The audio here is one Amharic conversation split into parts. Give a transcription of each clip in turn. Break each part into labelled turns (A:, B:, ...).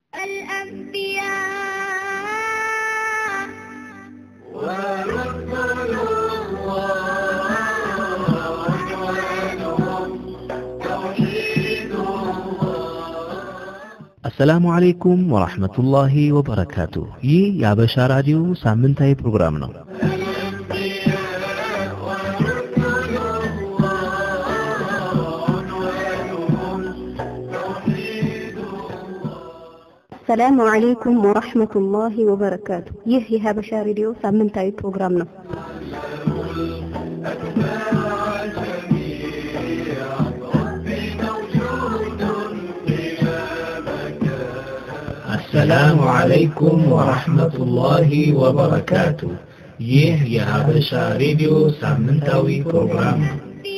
A: الأنبياء
B: ورسل الله عنوانهم توحيد
C: አሰላሙ አለይኩም ወራህመቱላሂ ወበረካቱ። ይህ የአበሻ ራዲዮ ሳምንታዊ ፕሮግራም ነው።
D: ሰላሙ አለይኩም ወራህመቱላሂ ወበረካቱ። ይህ የሀበሻ ሬዲዮ ሳምንታዊ ፕሮግራም ነው።
C: አሰላሙ አለይኩም ወራህመቱላሂ ወበረካቱ። ይህ የሀበሻ ሬዲዮ ሳምንታዊ ፕሮግራም ነው።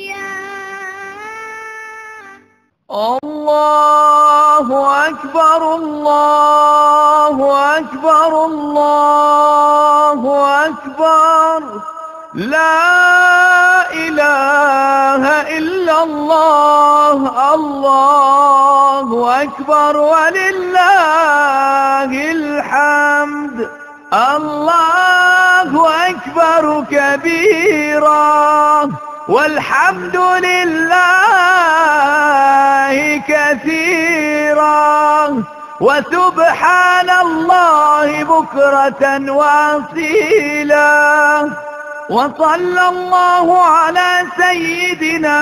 E: الله أكبر الله أكبر الله أكبر لا إله إلا الله الله أكبر ولله الحمد الله أكبر كبيرا والحمد لله كثيرا وسبحان الله بكرة وأصيلا وصلى الله على سيدنا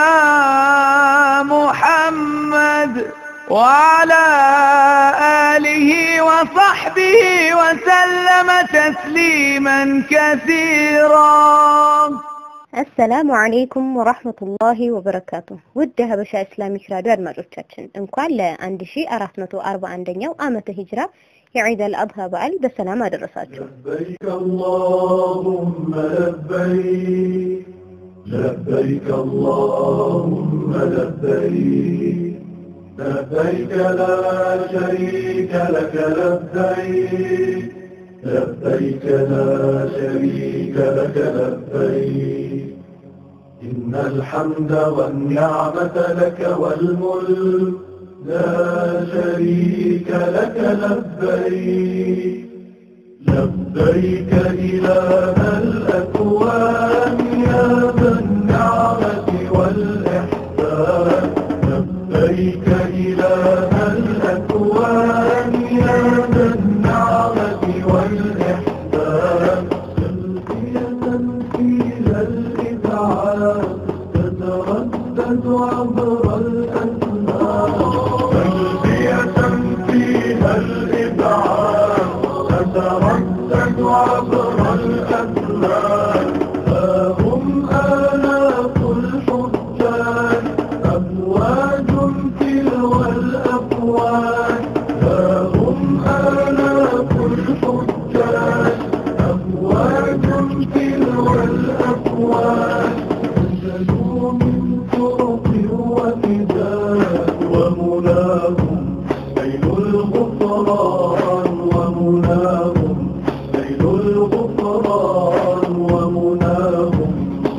E: محمد وعلى آله وصحبه وسلم تسليما كثيرا
D: አሰላሙ አለይኩም ወራህመቱላሂ ወበረካቱ። ውድ የሀበሻ ኢስላሚክ ራዲዮ አድማጮቻችን እንኳን ለ1441ኛው ዓመተ ሂጅራ የዒድ አልአድሃ በዓል በሰላም አደረሳችሁ።
B: لبيك اللهم لبيك لبيك اللهم لبيك لبيك لا شريك لك لبيك لبيك لا شريك لك لبيك إن الحمد والنعمة لك والملك لا شريك لك لبيك لبيك إله الأكوان يا ذا النعمة والإحسان لبيك إله الأكوان يا ذا النعمة والإحسان تلقية فيها الإذعان تتردد عبر الأسماء تلقية فيها الإذعان تتردد عبر الأسماء ها هم آلاف الحجاج أمواج تلو الأفواج ها هم آلاف الحجاج أمواج تلو الأفواج نزلوا من طرق وكداء ومناهم ليل الغفران ومناهم ليل الغفران ومناهم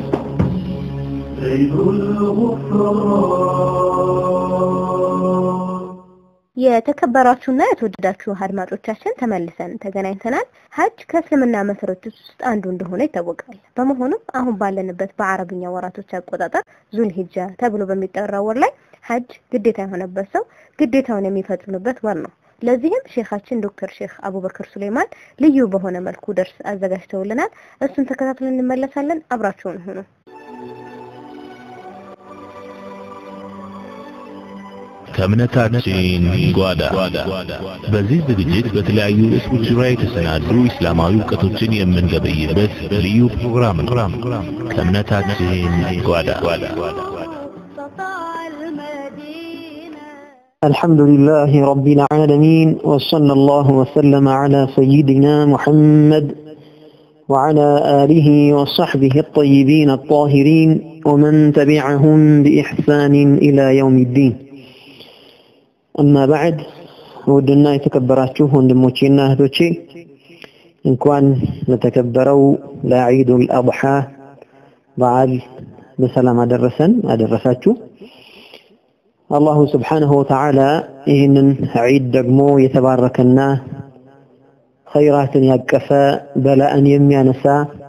B: ليل الغفران
D: የተከበራችሁና የተወደዳችሁ አድማጮቻችን ተመልሰን ተገናኝተናል። ሀጅ ከእስልምና መሰረቶች ውስጥ አንዱ እንደሆነ ይታወቃል። በመሆኑም አሁን ባለንበት በአረብኛ ወራቶች አቆጣጠር ዙልሂጃ ተብሎ በሚጠራው ወር ላይ ሀጅ ግዴታ የሆነበት ሰው ግዴታውን የሚፈጽምበት ወር ነው። ለዚህም ሼኻችን ዶክተር ሼክ አቡበክር ሱሌማን ልዩ በሆነ መልኩ ደርስ አዘጋጅተውልናል። እሱን ተከታትለን እንመለሳለን። አብራችሁን ሁኑ።
C: ከእምነታችን ጓዳ በዚህ ዝግጅት በተለያዩ ርዕሶች ዙሪያ የተሰናዱ ኢስላማዊ እውቀቶችን የምንገበይበት ልዩ ፕሮግራም ነው። ከእምነታችን ጓዳ
A: استطاع المدينة
F: الحمد لله رب العالمين وصلى الله وسلم على سيدنا محمد وعلى آله وصحبه الطيبين الطاهرين ومن تبعهم بإحسان إلى يوم الدين أما بعد ودنا يتكبراتشوه وندموشينا هدوشي እንኳን ለተከበረው ለዒዱል አድሓ በዓል በሰላም አደረሰን አደረሳችሁ። አላሁ ስብሓንሁ ወተዓላ ይህንን ዒድ ደግሞ የተባረከና ኸይራትን ያቀፈ በላእን የሚያነሳ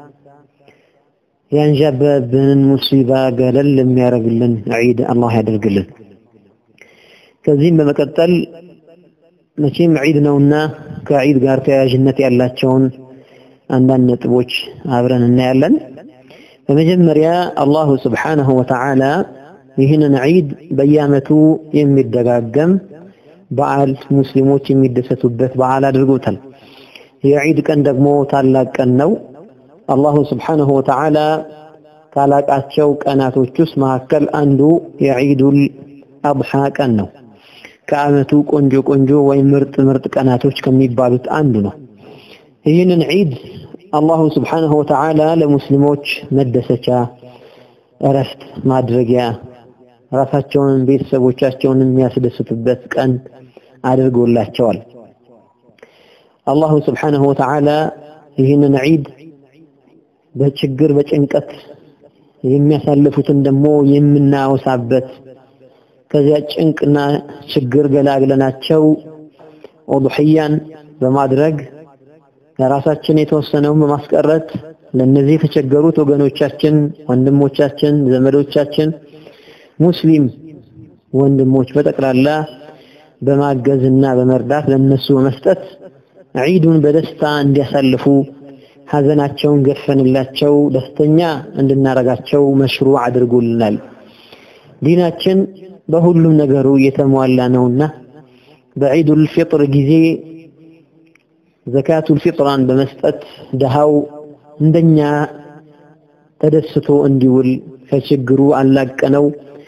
F: ያንዣበብንን ሙሲባ ገለል የሚያደርግልን ዒድ አላህ ያደርግልን። ከዚህም በመቀጠል መቼም ዒድ ነውና ከዒድ ጋር ተያያዥነት ያላቸውን አንዳንድ ነጥቦች አብረን እናያለን። በመጀመሪያ አላሁ ስብሓነሁ ወተዓላ ይህንን ዒድ በየዓመቱ የሚደጋገም በዓል ሙስሊሞች የሚደሰቱበት በዓል አድርጎታል። የዒድ ቀን ደግሞ ታላቅ ቀን ነው። አላሁ ስብሓነሁ ወተዓላ ካላቃቸው ቀናቶች ውስጥ መካከል አንዱ የዒዱል አድሓ ቀን ነው። ከዓመቱ ቆንጆ ቆንጆ ወይም ምርጥ ምርጥ ቀናቶች ከሚባሉት አንዱ ነው። ይህንን ዒድ አላሁ ስብሓነሁ ወተዓላ ለሙስሊሞች መደሰቻ፣ እረፍት ማድረጊያ፣ ራሳቸውን ቤተሰቦቻቸውን የሚያስደስቱበት ቀን አድርጎላቸዋል። አላሁ ስብሓነሁ ወተዓላ ይህንን ዒድ በችግር በጭንቀት የሚያሳልፉትን ደግሞ የምናወሳበት ከዚያ ጭንቅና ችግር ገላግለናቸው ኡድሕያን በማድረግ ለራሳችን የተወሰነውን በማስቀረት ለነዚህ የተቸገሩት ወገኖቻችን፣ ወንድሞቻችን፣ ዘመዶቻችን ሙስሊም ወንድሞች በጠቅላላ በማገዝና በመርዳት ለነሱ በመስጠት ዒዱን በደስታ እንዲያሳልፉ ሐዘናቸውን ገፈንላቸው ደስተኛ እንድናረጋቸው መሽሩዕ አድርጎልናል። ዲናችን በሁሉም ነገሩ የተሟላ ነውና በዒዱል ፊጥር ጊዜ ዘካቱል ፊጥራን በመስጠት ድሃው እንደኛ ተደስቶ እንዲውል ከችግሩ አላቀነው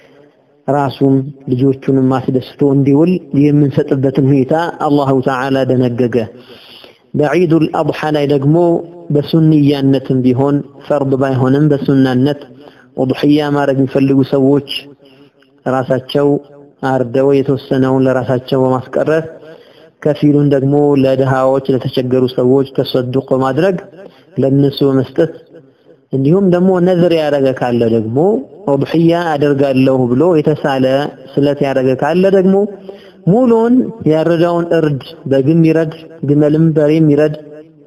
F: ራሱም ልጆቹንም አስደስቶ እንዲውል የምንሰጥበትን ሁኔታ አላሁ ተዓላ ደነገገ። በዒዱል አድሓ ላይ ደግሞ በሱንያነትም ቢሆን ፈርድ ባይሆንም በሱናነት ኡድሕያ ማድረግ የሚፈልጉ ሰዎች ራሳቸው አርደው የተወሰነውን ለራሳቸው በማስቀረት ከፊሉን ደግሞ ለድሃዎች ለተቸገሩ ሰዎች ተሰዱቅ በማድረግ ለነሱ በመስጠት እንዲሁም ደግሞ ነዝር ያደረገ ካለ ደግሞ ኡድሕያ አደርጋለሁ ብሎ የተሳለ ስለት ያደረገ ካለ ደግሞ ሙሉውን ያረዳውን እርድ በግም ይረድ ግመልም በሬም ይረድ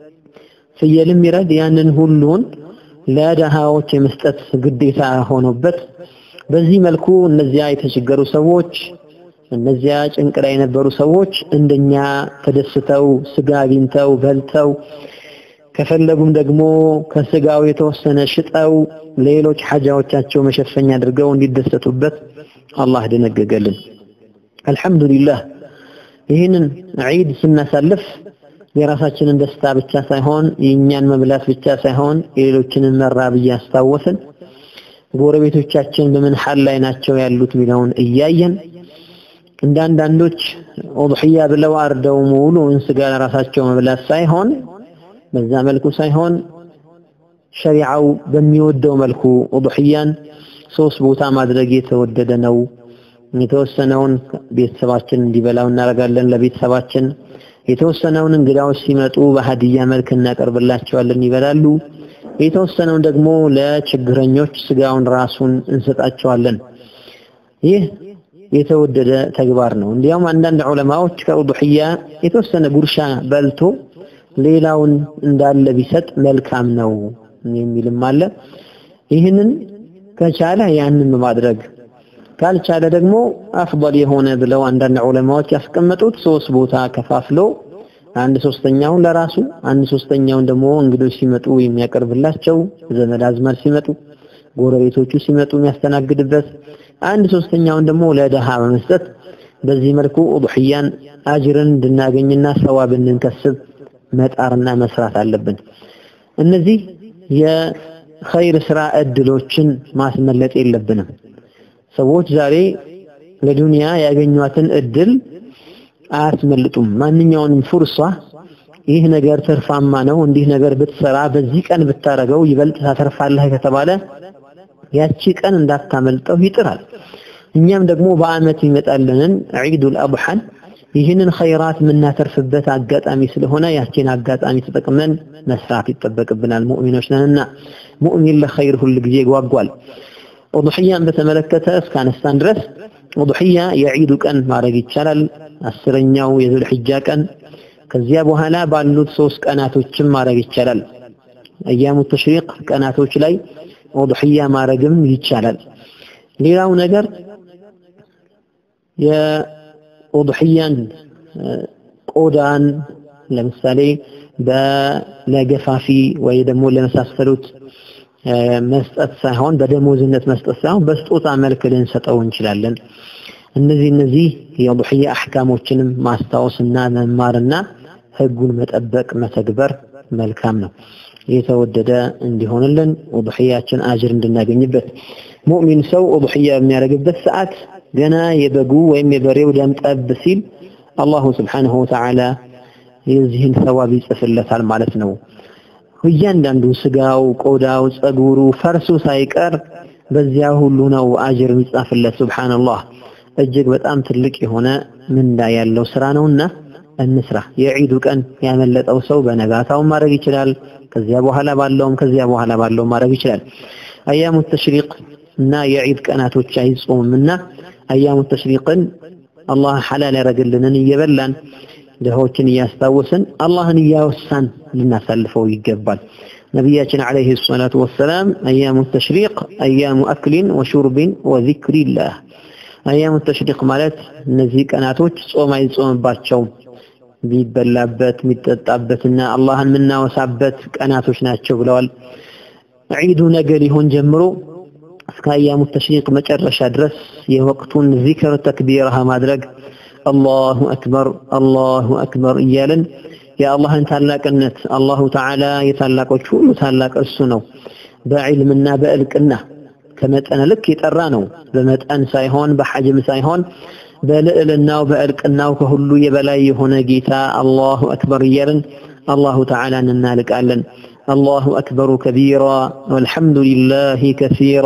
F: ፍየልም ይረድ ያንን ሁሉን ለድሃዎች የመስጠት ግዴታ ሆኖበት በዚህ መልኩ እነዚያ የተቸገሩ ሰዎች እነዚያ ጭንቅ ላይ የነበሩ ሰዎች እንደኛ ተደስተው ስጋ አግኝተው በልተው ከፈለጉም ደግሞ ከስጋው የተወሰነ ሽጠው ሌሎች ሐጃዎቻቸው መሸፈኛ አድርገው እንዲደሰቱበት አላህ ደነገገልን። አልሐምዱሊላህ ይህንን ዒድ ስናሳልፍ የራሳችንን ደስታ ብቻ ሳይሆን የእኛን መብላት ብቻ ሳይሆን የሌሎችንን መራብ እያስታወስን ጎረቤቶቻችን በምን ሐል ላይ ናቸው ያሉት ሚለውን እያየን እንደ አንዳንዶች ኡድሕያ ብለው አርደው ሙሉውን ስጋ ለራሳቸው መብላት ሳይሆን በዛ መልኩ ሳይሆን ሸሪዓው በሚወደው መልኩ ኡድሕያን ሶስት ቦታ ማድረግ የተወደደ ነው። የተወሰነውን ቤተሰባችን እንዲበላው እናደርጋለን ለቤተሰባችን የተወሰነውን እንግዳዎች ሲመጡ በሀዲያ መልክ እናቀርብላቸዋለን ይበላሉ። የተወሰነውን ደግሞ ለችግረኞች ስጋውን ራሱን እንሰጣቸዋለን። ይህ የተወደደ ተግባር ነው። እንዲያውም አንዳንድ ዑለማዎች ከኡድሕያ የተወሰነ ጉርሻ በልቶ ሌላውን እንዳለ ቢሰጥ መልካም ነው የሚልም አለ። ይህንን ከቻለ ያንን በማድረግ ካልቻለ ደግሞ አፍضل የሆነ ብለው አንዳንድ ዑለማዎች ያስቀመጡት ሶስት ቦታ ከፋፍሎ አንድ ሶስተኛውን ለራሱ አንድ ሶስተኛውን ደግሞ እንግዶች ሲመጡ የሚያቀርብላቸው ዘመድ አዝማድ ሲመጡ ጎረቤቶቹ ሲመጡ የሚያስተናግድበት አንድ ሶስተኛውን ደግሞ ለደሃ በመስጠት በዚህ መልኩ ኡድሕያን አጅርን እንድናገኝና ሰዋብ እንድንከስብ መጣርና መስራት አለብን። እነዚህ የኸይር ስራ እድሎችን ማስመለጥ የለብንም። ሰዎች ዛሬ ለዱንያ ያገኟትን እድል አያስመልጡም። ማንኛውንም ፉርሷ ይህ ነገር ትርፋማ ነው፣ እንዲህ ነገር ብትሰራ በዚህ ቀን ብታረገው ይበልጥ ታተርፋለህ ከተባለ ያቺ ቀን እንዳታመልጠው ይጥራል። እኛም ደግሞ በአመት ይመጣልንን ዒዱል አድሓን ይህንን ኸይራት የምናተርፍበት አጋጣሚ ስለሆነ ያቺን አጋጣሚ ተጠቅመን መስራት ይጠበቅብናል። ሙእሚኖች ነንና ሙእሚን ለኸይር ሁል ጊዜ ጓጓል። ኡድሕያን በተመለከተ እስካነሳን ድረስ ኡድሕያ የዒዱ ቀን ማድረግ ይቻላል። አስረኛው የዙል ሒጃ ቀን ከዚያ በኋላ ባሉት ሶስት ቀናቶችም ማድረግ ይቻላል። አያሙ ተሽሪቅ ቀናቶች ላይ ኡድሕያ ማድረግም ይቻላል። ሌላው ነገር የኡድሕያን ቆዳን ለምሳሌ ለገፋፊ ወይ ደግሞ ለመሳሰሉት መስጠት ሳይሆን በደሞዝነት መስጠት ሳይሆን በስጦታ መልክ ልንሰጠው እንችላለን። እነዚህ እነዚህ የኡድሕያ አሕካሞችንም ማስታወስና መማርና ህጉን መጠበቅ መተግበር መልካም ነው። የተወደደ እንዲሆንልን ኡድሕያችን አጅር እንድናገኝበት ሙእሚን ሰው ኡድሕያ በሚያደርግበት ሰዓት ገና የበጉ ወይም የበሬው ደም ጠብ ሲል አላሁ ስብሓነሁ ወተዓላ የዚህን ሰዋብ ይጽፍለታል ማለት ነው። እያንዳንዱ ስጋው፣ ቆዳው፣ ጸጉሩ፣ ፈርሱ ሳይቀር በዚያ ሁሉ ነው አጅር የሚጻፍለት። ሱብሓነላህ እጅግ በጣም ትልቅ የሆነ ምንዳ ያለው ስራ ነውና እንስራ። የዒዱ ቀን ያመለጠው ሰው በነጋታው ማድረግ ይችላል። ከዚያ በኋላ ባለውም ከዚያ በኋላ ባለው ማድረግ ይችላል። አያሙ ተሽሪቅ እና የዒድ ቀናቶች አይጾምምና አያሙ ተሽሪቅን አላህ ሐላል ያደረግልንን እየበላን ድሆችን እያስታወስን አላህን እያወሳን ልናሳልፈው ይገባል። ነቢያችን ዓለይሂ ሰላቱ ወሰላም አያሙ ተሽሪቅ አያሙ አክሊን ወሹርቢን ወዚክሪላህ። አያሙ ተሽሪቅ ማለት እነዚህ ቀናቶች ጾም አይጾምባቸውም ቢበላበት የሚጠጣበትና አላህን የምናወሳበት ቀናቶች ናቸው ብለዋል። ዒዱ ነገ ሊሆን ጀምሮ እስከ አያሙ ተሽሪቅ መጨረሻ ድረስ የወቅቱን ዚክር ተክቢራህ ማድረግ አላሁ አክበር አላሁ አክበር እያልን የአላህን ታላቅነት አላሁ ተዓላ የታላቆች ሁሉ ታላቅ እሱ ነው። በዕልምና በእልቅና ከመጠነ ልክ የጠራ ነው። በመጠን ሳይሆን በሐጅም ሳይሆን በልዕልናው በእልቅናው ከሁሉ የበላይ የሆነ ጌታ አላሁ አክበር እያልን አላሁ ተዓላን እናልቃለን። አላሁ አክበሩ ከቢራ ወልሐምዱሊላሂ ከሲራ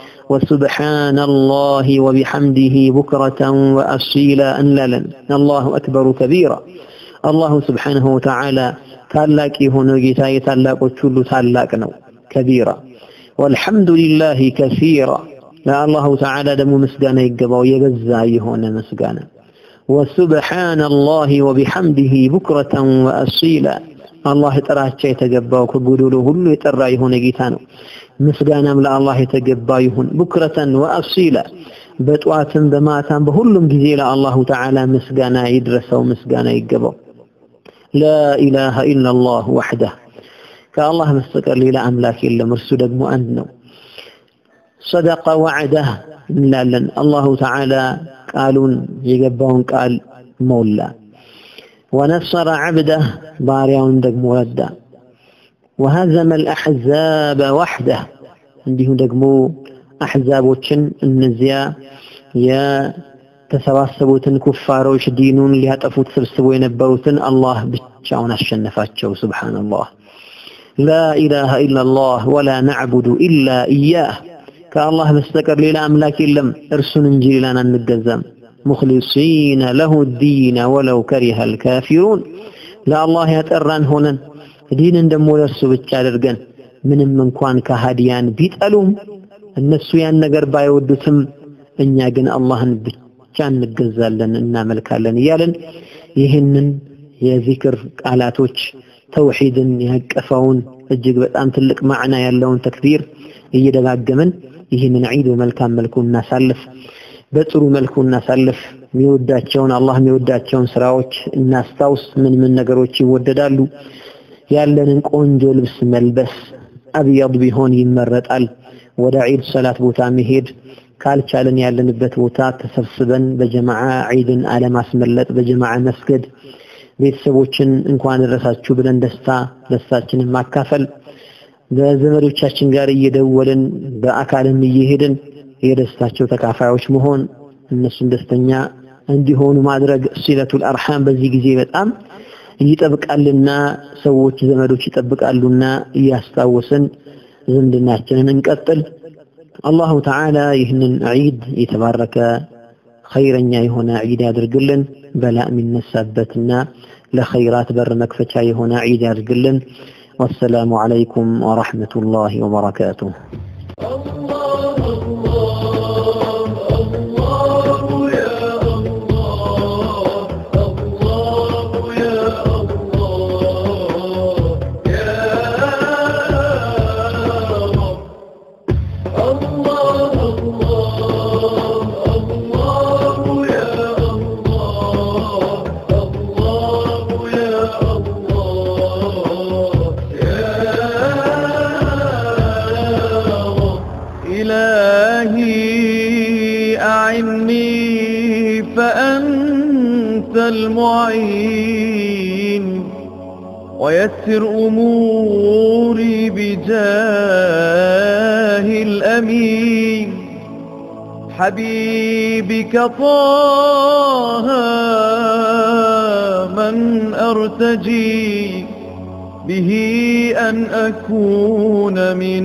F: وسبحان الله وبحمده بكرة وأصيلا أنللا الله أكبر كبيرا الله سبحانه وتعالى ታላቅ የሆነው ጌታ የታላቆች ሁሉ ታላቅ ነው ከቢራ والحمد لله كثيرا ለአላሁ ተዓላ ደግሞ ምስጋና ይገባው የበዛ የሆነ ምስጋና وسبحان الله وبحمده بكرة وأصيلا አላህ ጥራቻ የተገባው ከጎዶሎ ሁሉ የጠራ የሆነ ጌታ ነው ምስጋናም ለአላህ የተገባ ይሁን ቡክረተን ወአሲላ በጠዋትም በማታም በሁሉም ጊዜ ለአላሁ ተዓላ ምስጋና ይድረሰው ምስጋና ይገባው ላኢላሃ ኢላላህ ወሕደህ ከአላህ በስተቀር ሌላ አምላክ የለም እርሱ ደግሞ አንድ ነው ሰደቀ ወዕደህ እንላለን አላሁ ተዓላ ቃሉን የገባውን ቃል ሞላ ወነሰረ ዓብደህ ባሪያውን ደግሞ ረዳ وهزم الأحزاب وحده እንዲሁ ደግሞ አሕዛቦችን እነዚያ የተሰባሰቡትን ኩፋሮች ዲኑን ሊያጠፉት ሰብስቦ የነበሩትን አላህ ብቻውን አሸነፋቸው ሱብሓነላህ ላኢላሃ ኢላላህ ወላ ነዕቡዱ ኢላ ኢያህ ከአላህ በስተቀር ሌላ አምላክ የለም እርሱን እንጂ ሌላን አንገዛም ሙኽሊሲነ ለሁ ዲነ ወለው ከሪሀ ልካፊሩን ለአላህ ያጠራን ሆነን ዲንን ደግሞ ለእርሱ ብቻ አድርገን ምንም እንኳን ከሃዲያን ቢጠሉም እነሱ ያን ነገር ባይወዱትም እኛ ግን አላህን ብቻ እንገዛለን እናመልካለን እያለን ይህንን የዚክር ቃላቶች ተውሂድን ያቀፈውን እጅግ በጣም ትልቅ ማዕና ያለውን ተክቢር እየደጋገምን ይህንን ዒድ በመልካም መልኩ እናሳልፍ፣ በጥሩ መልኩ እናሳልፍ። የሚወዳቸውን አላህ የሚወዳቸውን ስራዎች እናስታውስ። ምን ምን ነገሮች ይወደዳሉ? ያለንን ቆንጆ ልብስ መልበስ አብያድ ቢሆን ይመረጣል። ወደ ዒድ ሰላት ቦታ መሄድ ካልቻለን ያለንበት ቦታ ተሰብስበን በጀማዓ ዒድን አለማስመለጥ፣ በጀማዓ መስገድ፣ ቤተሰቦችን እንኳን ደረሳችሁ ብለን ደስታ ደስታችንን ማካፈል፣ በዘመዶቻችን ጋር እየደወልን በአካልም እየሄድን የደስታቸው ተካፋዮች መሆን፣ እነሱን ደስተኛ እንዲሆኑ ማድረግ ሲለቱል አርሃም በዚህ ጊዜ በጣም ይጠብቃልና ሰዎች ዘመዶች ይጠብቃሉና እያስታወስን ዝምድናችንን እንቀጥል። አላሁ ተዓላ ይህንን ዒድ የተባረከ ኸይረኛ የሆነ ዒድ ያድርግልን። በላ የሚነሳበትና ለኸይራት በር መክፈቻ የሆነ ዒድ ያድርግልን። ወሰላሙ ዓለይኩም ወረሕመቱላሂ ወበረካቱሁ።
B: الله الله الله
E: ويسر أموري بجاه الأمين حبيبك طه من أرتجي به أن أكون من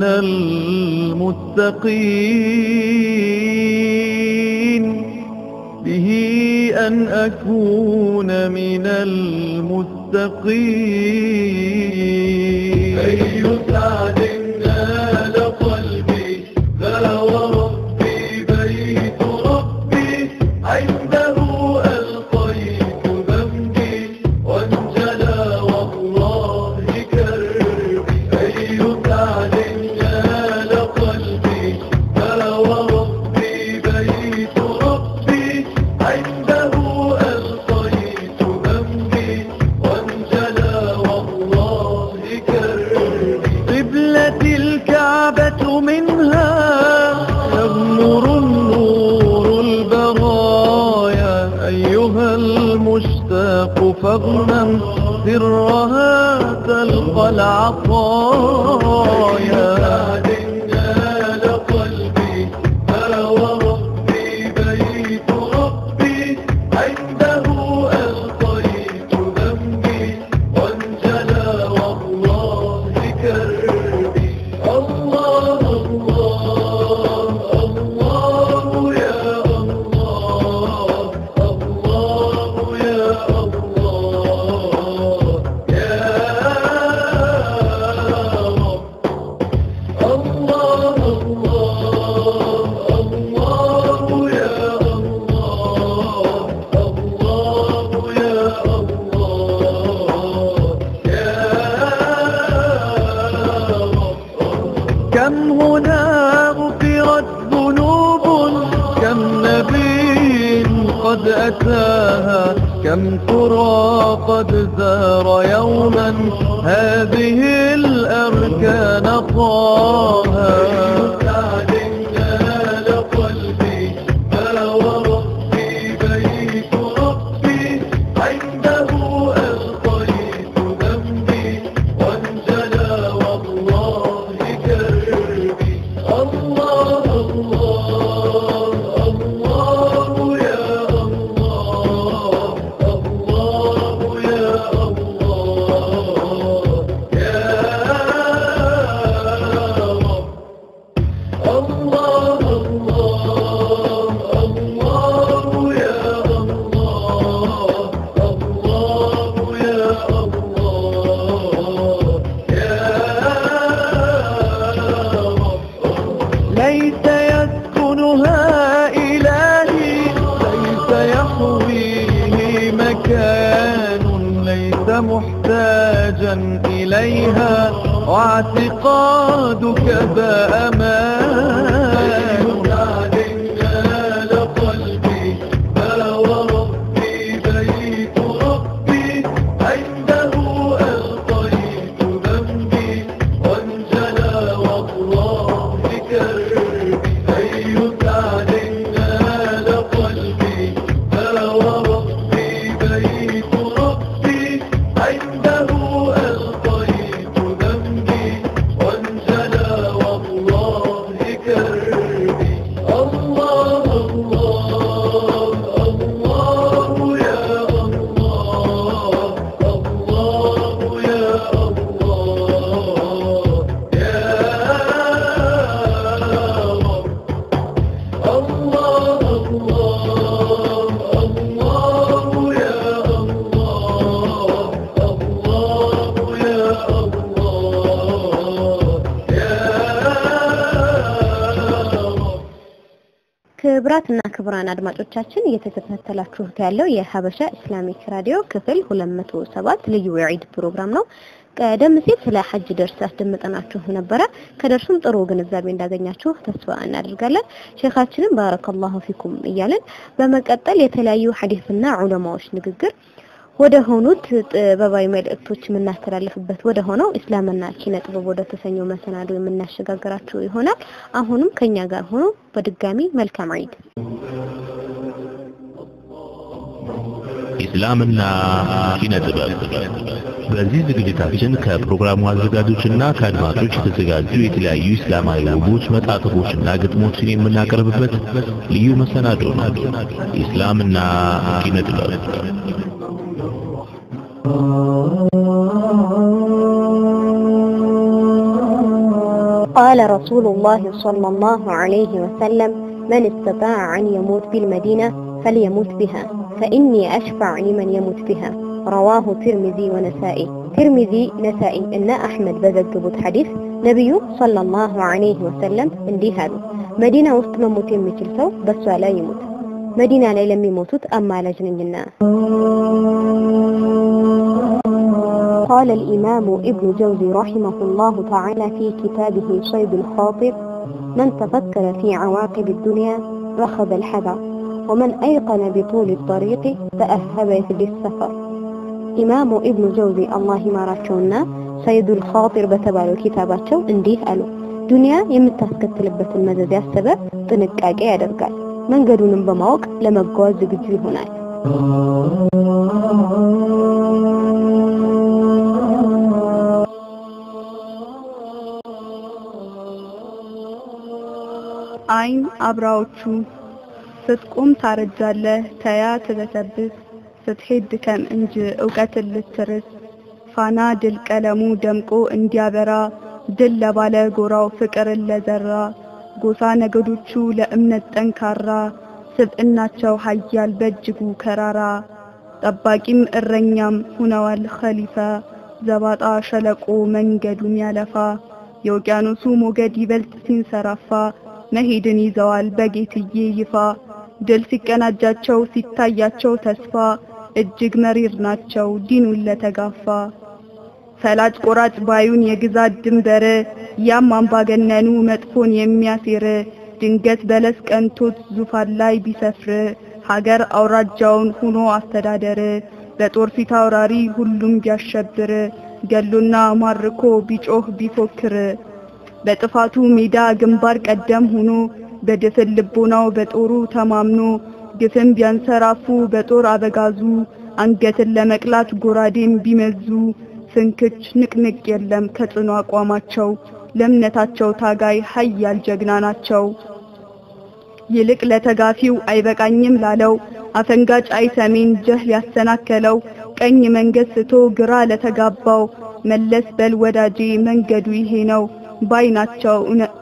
E: المتقين به أن أكون من المتقين أي سعد نال قلبي ذا وربي بيت ربي عنده ألقيت ذنبي وانجلى والله كربي أي سعد نال قلبي ذا وربي بيت ربي عنده ألقيت ذنبي وانجلى والله كربي قبلة الكعبة منها يغمر النور البرايا أيها المشتاق فاغنم سرها تلقى العطايا نال قلبي ألا وربي بيت ربي عنده ألقيت ذنبي وانجلى والله كربي الله الله الله يا الله الله يا الله يا رب الله الله الله يا الله الله يا الله يا رب كم هنا غفرت ذنوب كم نبي قد أتاها كم ترى قد زار يوما هذه الأركان طاها نال قلبي ألا وربي بيت ربي عنده ألقيت ذنبي وانجلى والله كربي الله الله الله يا الله الله يا الله يا رب الله الله الله يا الله الله يا الله يا رب ليس يسكنها إلهي ليس يحويه مكان ليس محتاجا إليها واعتقادك ذا أمان نال قلبي بلى وربي بيت ربي عنده ألقيت ذنبي وانجلى والله كربي أي سعد نال قلبي بلى وربي بيت ربي عنده ألقيت ذنبي وانجلى والله كربي الله الله الله يا الله الله يا الله يا رب الله الله الله يا الله الله يا الله يا رب
D: ክብራትና ክቡራን አድማጮቻችን እየተከታተላችሁት ያለው የሀበሻ ኢስላሚክ ራዲዮ ክፍል 207 ልዩ የዒድ ፕሮግራም ነው። ቀደም ሲል ስለ ሐጅ ደርስ አስደምጠናችሁ ነበረ። ከደርሱም ጥሩ ግንዛቤ እንዳገኛችሁ ተስፋ እናደርጋለን። ሼኻችንም ባረከላሁ ፊኩም እያለን በመቀጠል የተለያዩ ሐዲስና ዑለማዎች ንግግር ወደ ሆኑት ጥበባዊ መልእክቶች የምናስተላልፍበት ወደ ሆነው እስላምና ኪነ ጥበብ ወደ ተሰኘው መሰናዶ የምናሸጋግራችሁ ይሆናል። አሁንም ከኛ ጋር ሆኖ በድጋሚ መልካም ዒድ።
C: ኢስላምና ኪነ ጥበብ። በዚህ ዝግጅታችን ከፕሮግራሙ አዘጋጆችና ከአድማጮች የተዘጋጁ የተለያዩ እስላማዊ ወጎች፣ መጣጥፎችና ግጥሞችን የምናቀርብበት ልዩ መሰናዶ ነው። ኢስላምና ኪነ ጥበብ
D: قال رسول الله صلى الله عليه وسلم من استطاع أن يموت بالمدينة فليموت بها فإني أشفع لمن يموت بها رواه ترمذي ونسائي ترمذي نسائي إن أحمد بዘገቡት ሐዲስ ነቢዩ ሰለላሁ ዐለይሂ ወሰለም እንዲህ አሉ መዲና ውስጥ መሞት የሚችል ሰው በሷ ላይ ይሞት መዲና ላይ ለሚሞቱት አማላጅ ነኝና قال الإمام ابن جوزي رحمه الله تعالى في كتابه صيد الخاطر من تفكر في عواقب الدنيا رخذ الحذر ومن أيقن بطول الطريق تأهب في السفر ኢማሙ ኢብኑ ጀውዚ አላህ ይማራቸውና ሰይዱል ኻጢር በተባለው ኪታባቸው እንዲህ አሉ። ዱንያ የምታስከትልበትን መዘዝ ያሰበ ጥንቃቄ ያደርጋል፣ መንገዱንም በማወቅ ለመጓዝ ዝግጁ ይሆናል።
G: አይን አብራዎቹ ስትቆም ታረጃለህ፣ ተያ ትበሰብስ ስትሄድ ድከም እንጂ እውቀትን ልትርስ ፋና ድል ቀለሙ ደምቆ እንዲያበራ ድል ለባለ ጎራው ፍቅርን ለዘራ ጎሳ ነገዶቹ ለእምነት ጠንካራ ስብዕናቸው ሀያል በእጅጉ ከራራ ጠባቂም እረኛም ሁነዋል ኸሊፋ ዘባጣ ሸለቆ መንገዱን ያለፋ የውቅያኖሱ ሞገድ ይበልጥ ሲንሰራፋ መሄድን ይዘዋል በጌትዬ ይፋ ድል ሲቀናጃቸው ሲታያቸው ተስፋ እጅግ መሪር ናቸው ዲኑን ለተጋፋ ፈላጭ ቆራጭ ባዩን የግዛት ድንበር ያም አምባገነኑ መጥፎን የሚያሴር ድንገት በለስ ቀንቶት ዙፋን ላይ ቢሰፍር ሀገር አውራጃውን ሁኖ አስተዳደር በጦር ፊት አውራሪ ሁሉም ቢያሸብር ገሎና ማርኮ ቢጮህ ቢፎክር በጥፋቱ ሜዳ ግንባር ቀደም ሆኖ በድፍን ልቦናው በጦሩ ተማምኖ ግፍን ቢያንሰራፉ በጦር አበጋዙ አንገትን ለመቅላት ጎራዴን ቢመዙ ፍንክች ንቅንቅ የለም ከጽኑ አቋማቸው ለእምነታቸው ታጋይ ሀያል ጀግና ናቸው። ይልቅ ለተጋፊው አይበቃኝም ላለው አፈንጋጭ አይሰሜን ጀህል ያሰናከለው ቀኝ መንገድ ስቶ ግራ ለተጋባው መለስ በል ወዳጄ መንገዱ ይሄ ነው ባይናቸው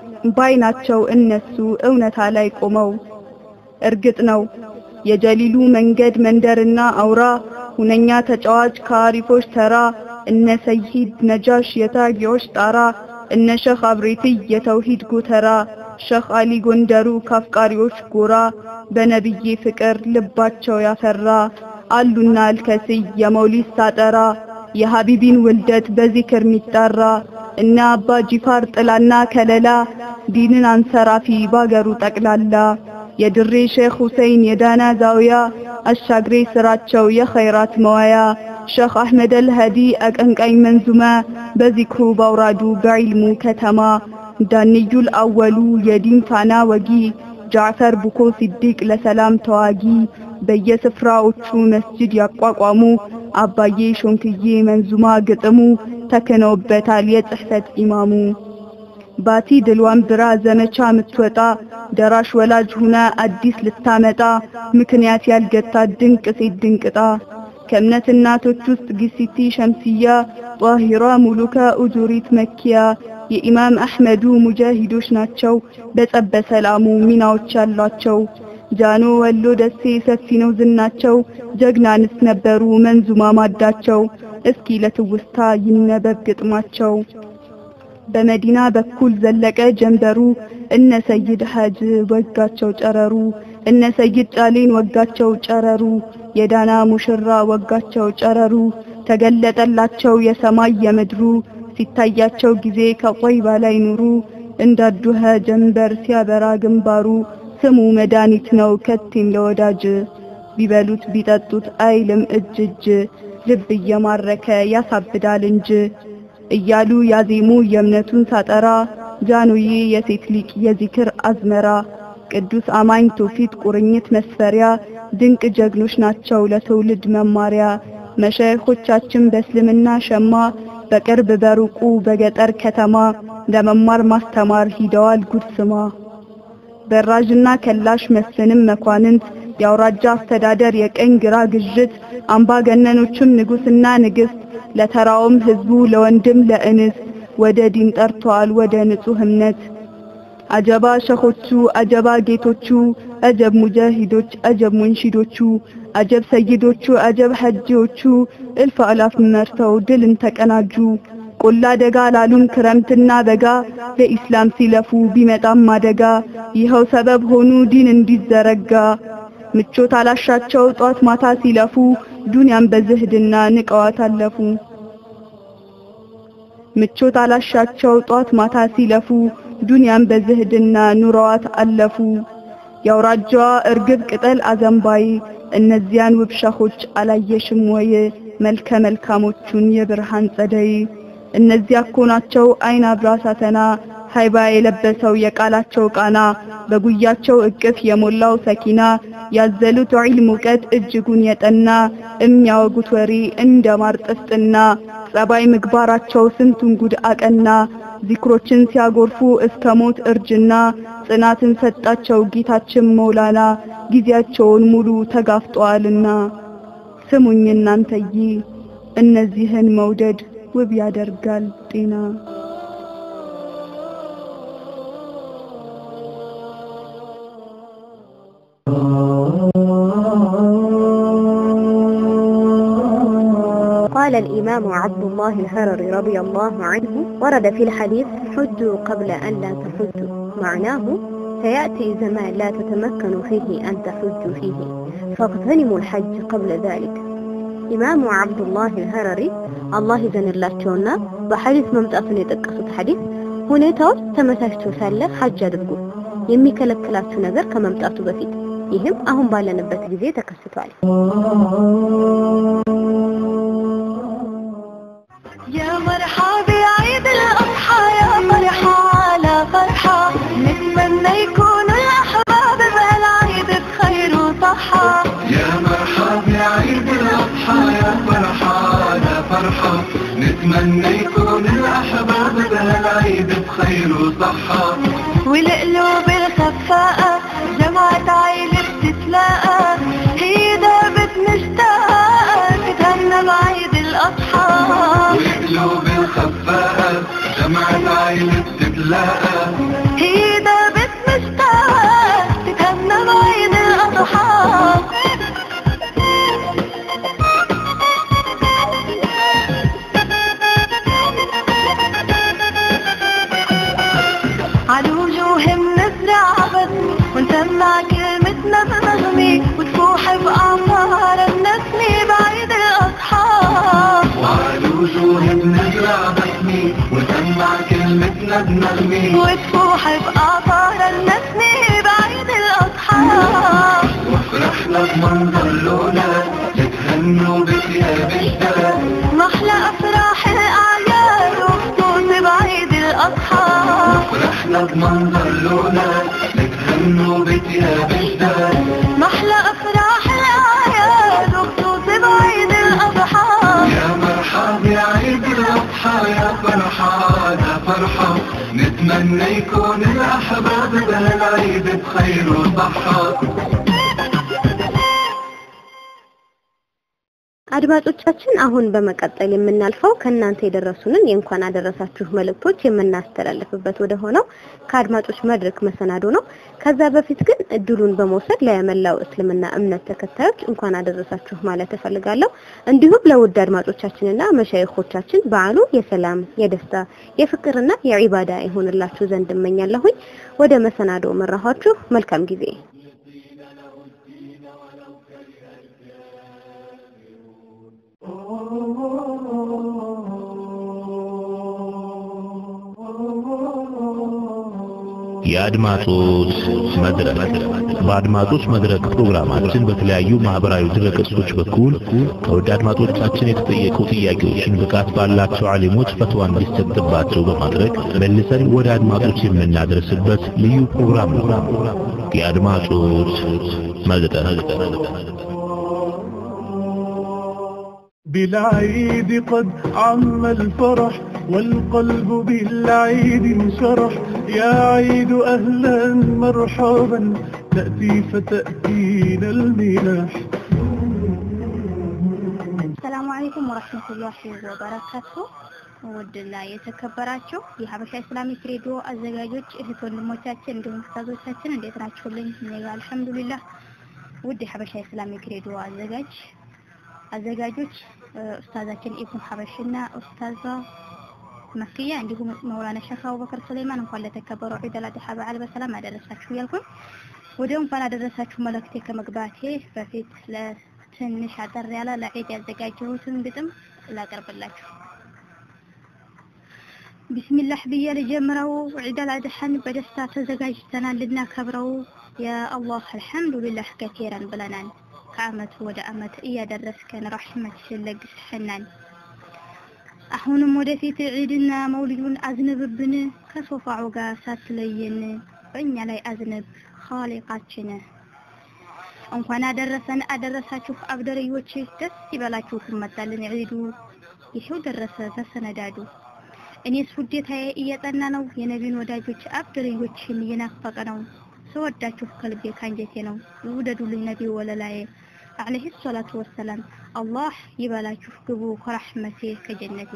G: ባይናቸው እነሱ እውነታ ላይ ቆመው እርግጥ ነው የጀሊሉ መንገድ መንደርና አውራ ሁነኛ ተጫዋች ከአሪፎች ተራ እነ ሰይድ ነጃሽ የታጊዎች ጣራ እነ ሸኽ አብሬቲ የተውሂድ ጎተራ ሸኽ አሊ ጎንደሩ ካፍቃሪዎች ጎራ በነብዬ ፍቅር ልባቸው ያፈራ አሉና አልከስይ የመውሊድ ሳጠራ የሀቢቢን ውልደት በዚክር ሚጣራ እነ አባ ጂፋር ጥላና ከለላ ዲንን አንሰራፊ ባገሩ ጠቅላላ የድሬ ሼክ ሁሴን የዳና ዛውያ አሻግሬ ስራቸው የኸይራት መዋያ ሼክ አህመድ አልሃዲ አቀንቃኝ መንዙማ በዚክሩ ባውራዱ በዒልሙ ከተማ ዳንዩል አወሉ የዲን ፋና ወጊ ጃዕፈር ቡኮ ሲዲቅ ለሰላም ተዋጊ በየስፍራዎቹ መስጂድ ያቋቋሙ አባዬ ሾንክዬ መንዙማ ግጥሙ ተክነውበታል የጽሕፈት ኢማሙ ባቲ ድልዋን ብራ ዘመቻ ምትወጣ ደራሽ ወላጅ ሁና አዲስ ልታመጣ ምክንያት ያልገታ ድንቅ ሴት ድንቅጣ ከእምነት እናቶች ውስጥ ጊሲቲ ሸምስያ ጧሂራ ሙሉካ ኡጁሪት መኪያ የኢማም አሕመዱ ሙጃሂዶች ናቸው በጸበ ሰላሙ ሚናዎች ያሏቸው ጃኖ ወሎ ደሴ ሰፊ ነው ዝናቸው ጀግናንስ ነበሩ መንዙማ ማዳቸው እስኪ ለትውስታ ይነበብ ግጥማቸው በመዲና በኩል ዘለቀ ጀንበሩ እነ ሰይድ ሐጅ ወጋቸው ጨረሩ እነ ሰይድ ጫሌን ወጋቸው ጨረሩ የዳና ሙሽራ ወጋቸው ጨረሩ ተገለጠላቸው የሰማይ የምድሩ ሲታያቸው ጊዜ ከቆይባ ላይ ኑሩ እንዳዱኸ ጀንበር ሲያበራ ግንባሩ ስሙ መድኃኒት ነው ከቲም ለወዳጅ ቢበሉት ቢጠጡት አይልም እጅ እጅ ልብ እየማረከ ያሳብዳል እንጂ እያሉ ያዜሙ የእምነቱን ሳጠራ ጃኑዬ የሴት ሊቅ የዚክር አዝመራ ቅዱስ አማኝ ትውፊት ቁርኝት መስፈሪያ ድንቅ ጀግኖች ናቸው ለትውልድ መማሪያ መሻይኾቻችን በእስልምና ሸማ በቅርብ በሩቁ በገጠር ከተማ ለመማር ማስተማር ሂደዋል ጉድ ስማ በራዥና ከላሽ መስፍንም መኳንንት የአውራጃ አስተዳደር የቀኝ ግራ ግዥት አምባገነኖችም ንጉስና ንግስት ለተራውም ህዝቡ ለወንድም ለእንስት ወደ ዲን ጠርተዋል ወደ ንጹህ እምነት አጀባ ሸኾቹ አጀባ ጌቶቹ አጀብ ሙጃሂዶች አጀብ ሙንሺዶቹ አጀብ ሰይዶቹ አጀብ ሐጂዎቹ እልፍ አላፍ መርተው ድልን ተቀናጁ ቆላ ደጋ ላሉም ክረምትና በጋ ለኢስላም ሲለፉ ቢመጣም አደጋ ይኸው ሰበብ ሆኑ ዲን እንዲዘረጋ ምቾት አላሻቸው ጧት ማታ ሲለፉ ዱንያን በዝህድና ንቀዋት አለፉ ምቾት አላሻቸው ጧት ማታ ሲለፉ ዱንያን በዝህድና ኑረዋት አለፉ የአውራጃዋ እርግብ ቅጠል አዘንባይ እነዚያን ውብ ሸኾች አላየሽም ወይ መልከ መልካሞቹን የብርሃን ጸደይ እነዚያ እኮ ናቸው አይን አብራ ሳተና ሃይባ የለበሰው የቃላቸው ቃና በጉያቸው እቅፍ የሞላው ሰኪና ያዘሉት ዒልም እውቀት እጅጉን የጠና የሚያወጉት ወሬ እንደ ማር ጥፍጥና ጸባይ ምግባራቸው ስንቱን ጉድ አቀና ዚክሮችን ሲያጎርፉ እስከ ሞት እርጅና ጽናትን ሰጣቸው ጌታችን መውላና ጊዜያቸውን ሙሉ ተጋፍጠዋልና ስሙኝ እናንተዬ እነዚህን መውደድ ውብ ያደርጋል ጤና
D: قال الإمام عبد الله الهرري رضي الله عنه ورد في الحديث حجوا قبل أن لا تحجوا معناه سيأتي زمان لا تتمكن فيه أن تحجوا فيه فاغتنموا الحج قبل ذلك ኢማሙ አብዱላህ አልሀረሪ አላህ ይዘንላቸውና በሐዲስ መምጣቱን የጠቀሱት ሐዲስ ሁኔታዎች ተመቻችቶ ሳለ ሐጅ አድርጉ የሚከለክላችሁ ነገር ከመምጣቱ በፊት ይህም አሁን ባለንበት ጊዜ ተከስቷል።
A: يا مرحبا عيد الأضحى يا فرحة على فرحة نتمنى يكون الأحباب بهالعيد بخير وصحة
E: يا مرحب يا عيد الأضحى يا فرحة يا فرحة نتمنى يكون الأحباب بهالعيد بخير وصحة
A: والقلوب الخفاءة جمعت عيلة بتتلاقى هي دابت مشتاقة تتهنى بعيد الأضحى
E: والقلوب الخفاءة جمعت عيلة تتلاقى
A: هي دابت مشتاقة تتهنى بعيد الأضحى على وجوه بنزرع بسمة ونسمع كلمتنا بنغمة وتفوح بأعمار النسمة بعيد الأضحى
E: وعلى وجوه بنزرع بسمي ونسمع كلمتنا بنغمي
A: وتفوح بأعطار النسمة بعيد الأضحى
E: وفرحنا بمنظر الأولاد يتهنوا بثياب جداد
A: محلى أفراح الأعياد وخصوص بعيد الأضحى
E: فرحنا بمنظر الأولاد يتهنوا بثياب جداد
A: محلى أفراح الأعياد وخصوص بعيد الأضحى
E: يا مرحب يا عيد الأضحى يا فرحة يا فرحة نتمنى يكون الأحباب بهالعيد بخير وصحة
D: አድማጮቻችን አሁን በመቀጠል የምናልፈው ከእናንተ የደረሱንን የእንኳን አደረሳችሁ መልእክቶች የምናስተላልፍበት ወደ ሆነው ከአድማጮች መድረክ መሰናዶ ነው። ከዛ በፊት ግን እድሉን በመውሰድ ለመላው እስልምና እምነት ተከታዮች እንኳን አደረሳችሁ ማለት እፈልጋለሁ። እንዲሁም ለውድ አድማጮቻችንና መሻይኾቻችን በዓሉ የሰላም፣ የደስታ፣ የፍቅርና የዒባዳ ይሆንላችሁ ዘንድ እመኛለሁኝ። ወደ መሰናዶ መራኋችሁ። መልካም ጊዜ።
C: የአድማጮች መድረክ በአድማጮች መድረክ ፕሮግራማችን በተለያዩ ማህበራዊ ድረገጾች በኩል ከውድ አድማጮቻችን የተጠየቁ ጥያቄዎችን ብቃት ባላቸው ዓሊሞች ፈትዋ እንዲሰጥባቸው በማድረግ መልሰን ወደ አድማጮች የምናደርስበት ልዩ ፕሮግራም ነው። የአድማጮች መድረክ
B: بالعيد قد عم الفرح والقلب بالعيد انشرح يا عيد أهلا مرحبا تأتي فتأتينا المنح
H: ሰላሙ አለይኩም ወራህመቱላሂ ወበረካቱ። ውድና የተከበራችሁ የሀበሻ ኢስላሚክ ሬዲዮ አዘጋጆች እህት ወንድሞቻችን እንዲሁም ኡስታዞቻችን እንዴት ናችሁልኝ? እኔ ጋር አልሐምዱሊላህ። ውድ የሀበሻ ኢስላሚክ ሬዲዮ አዘጋጅ አዘጋጆች ኡስታዛችን ኢብኑ ሀበሽና ኡስታዛ መክያ እንዲሁም መውላና ሸህ አቡበከር ሱለይማን እንኳን ለተከበረው ዒድ አል አድሃ በዓል በሰላም አደረሳችሁ እያልኩኝ ወደ እንኳን አደረሳችሁ መልእክቴ ከመግባቴ በፊት ለትንሽ አጠር ያለ ለዒድ ያዘጋጀሁትን ግጥም ላቀርብላችሁ። ቢስሚላህ ብዬ ልጀምረው። ዒድ አል አድሃን በደስታ ተዘጋጅተናል ልናከብረው። ያ አላህ አልሐምዱሊላህ ከቲራን ብለናል። ከአመት ወደ አመት እያደረስከን ረሕመትሽን ለግስሐናል። አሁንም ወደፊት ዒድና መውሊዱን አዝንብብን ከሶፋዑ ጋር ሳትለየን በእኛ ላይ አዝንብ ኻሊቃችን። እንኳን አደረሰን አደረሳችሁ አብደርዮች፣ ደስ ይበላችሁ መጣልን ዒዱ። ይሄው ደረሰ ተሰነዳዱ። እኔስ ውዴታዬ እየጠና ነው የነቢን ወዳጆች አብደርዮችን እየናፈቀ ነው። ስወዳችሁ ከልቤ ካንጀቴ ነው ይውደዱልኝ ነቢ ወለላዬ አለይሂ ሰላቱ ወሰላም አላህ ይበላችሁ ግቡ ከረሕመቴ ከጀነቴ።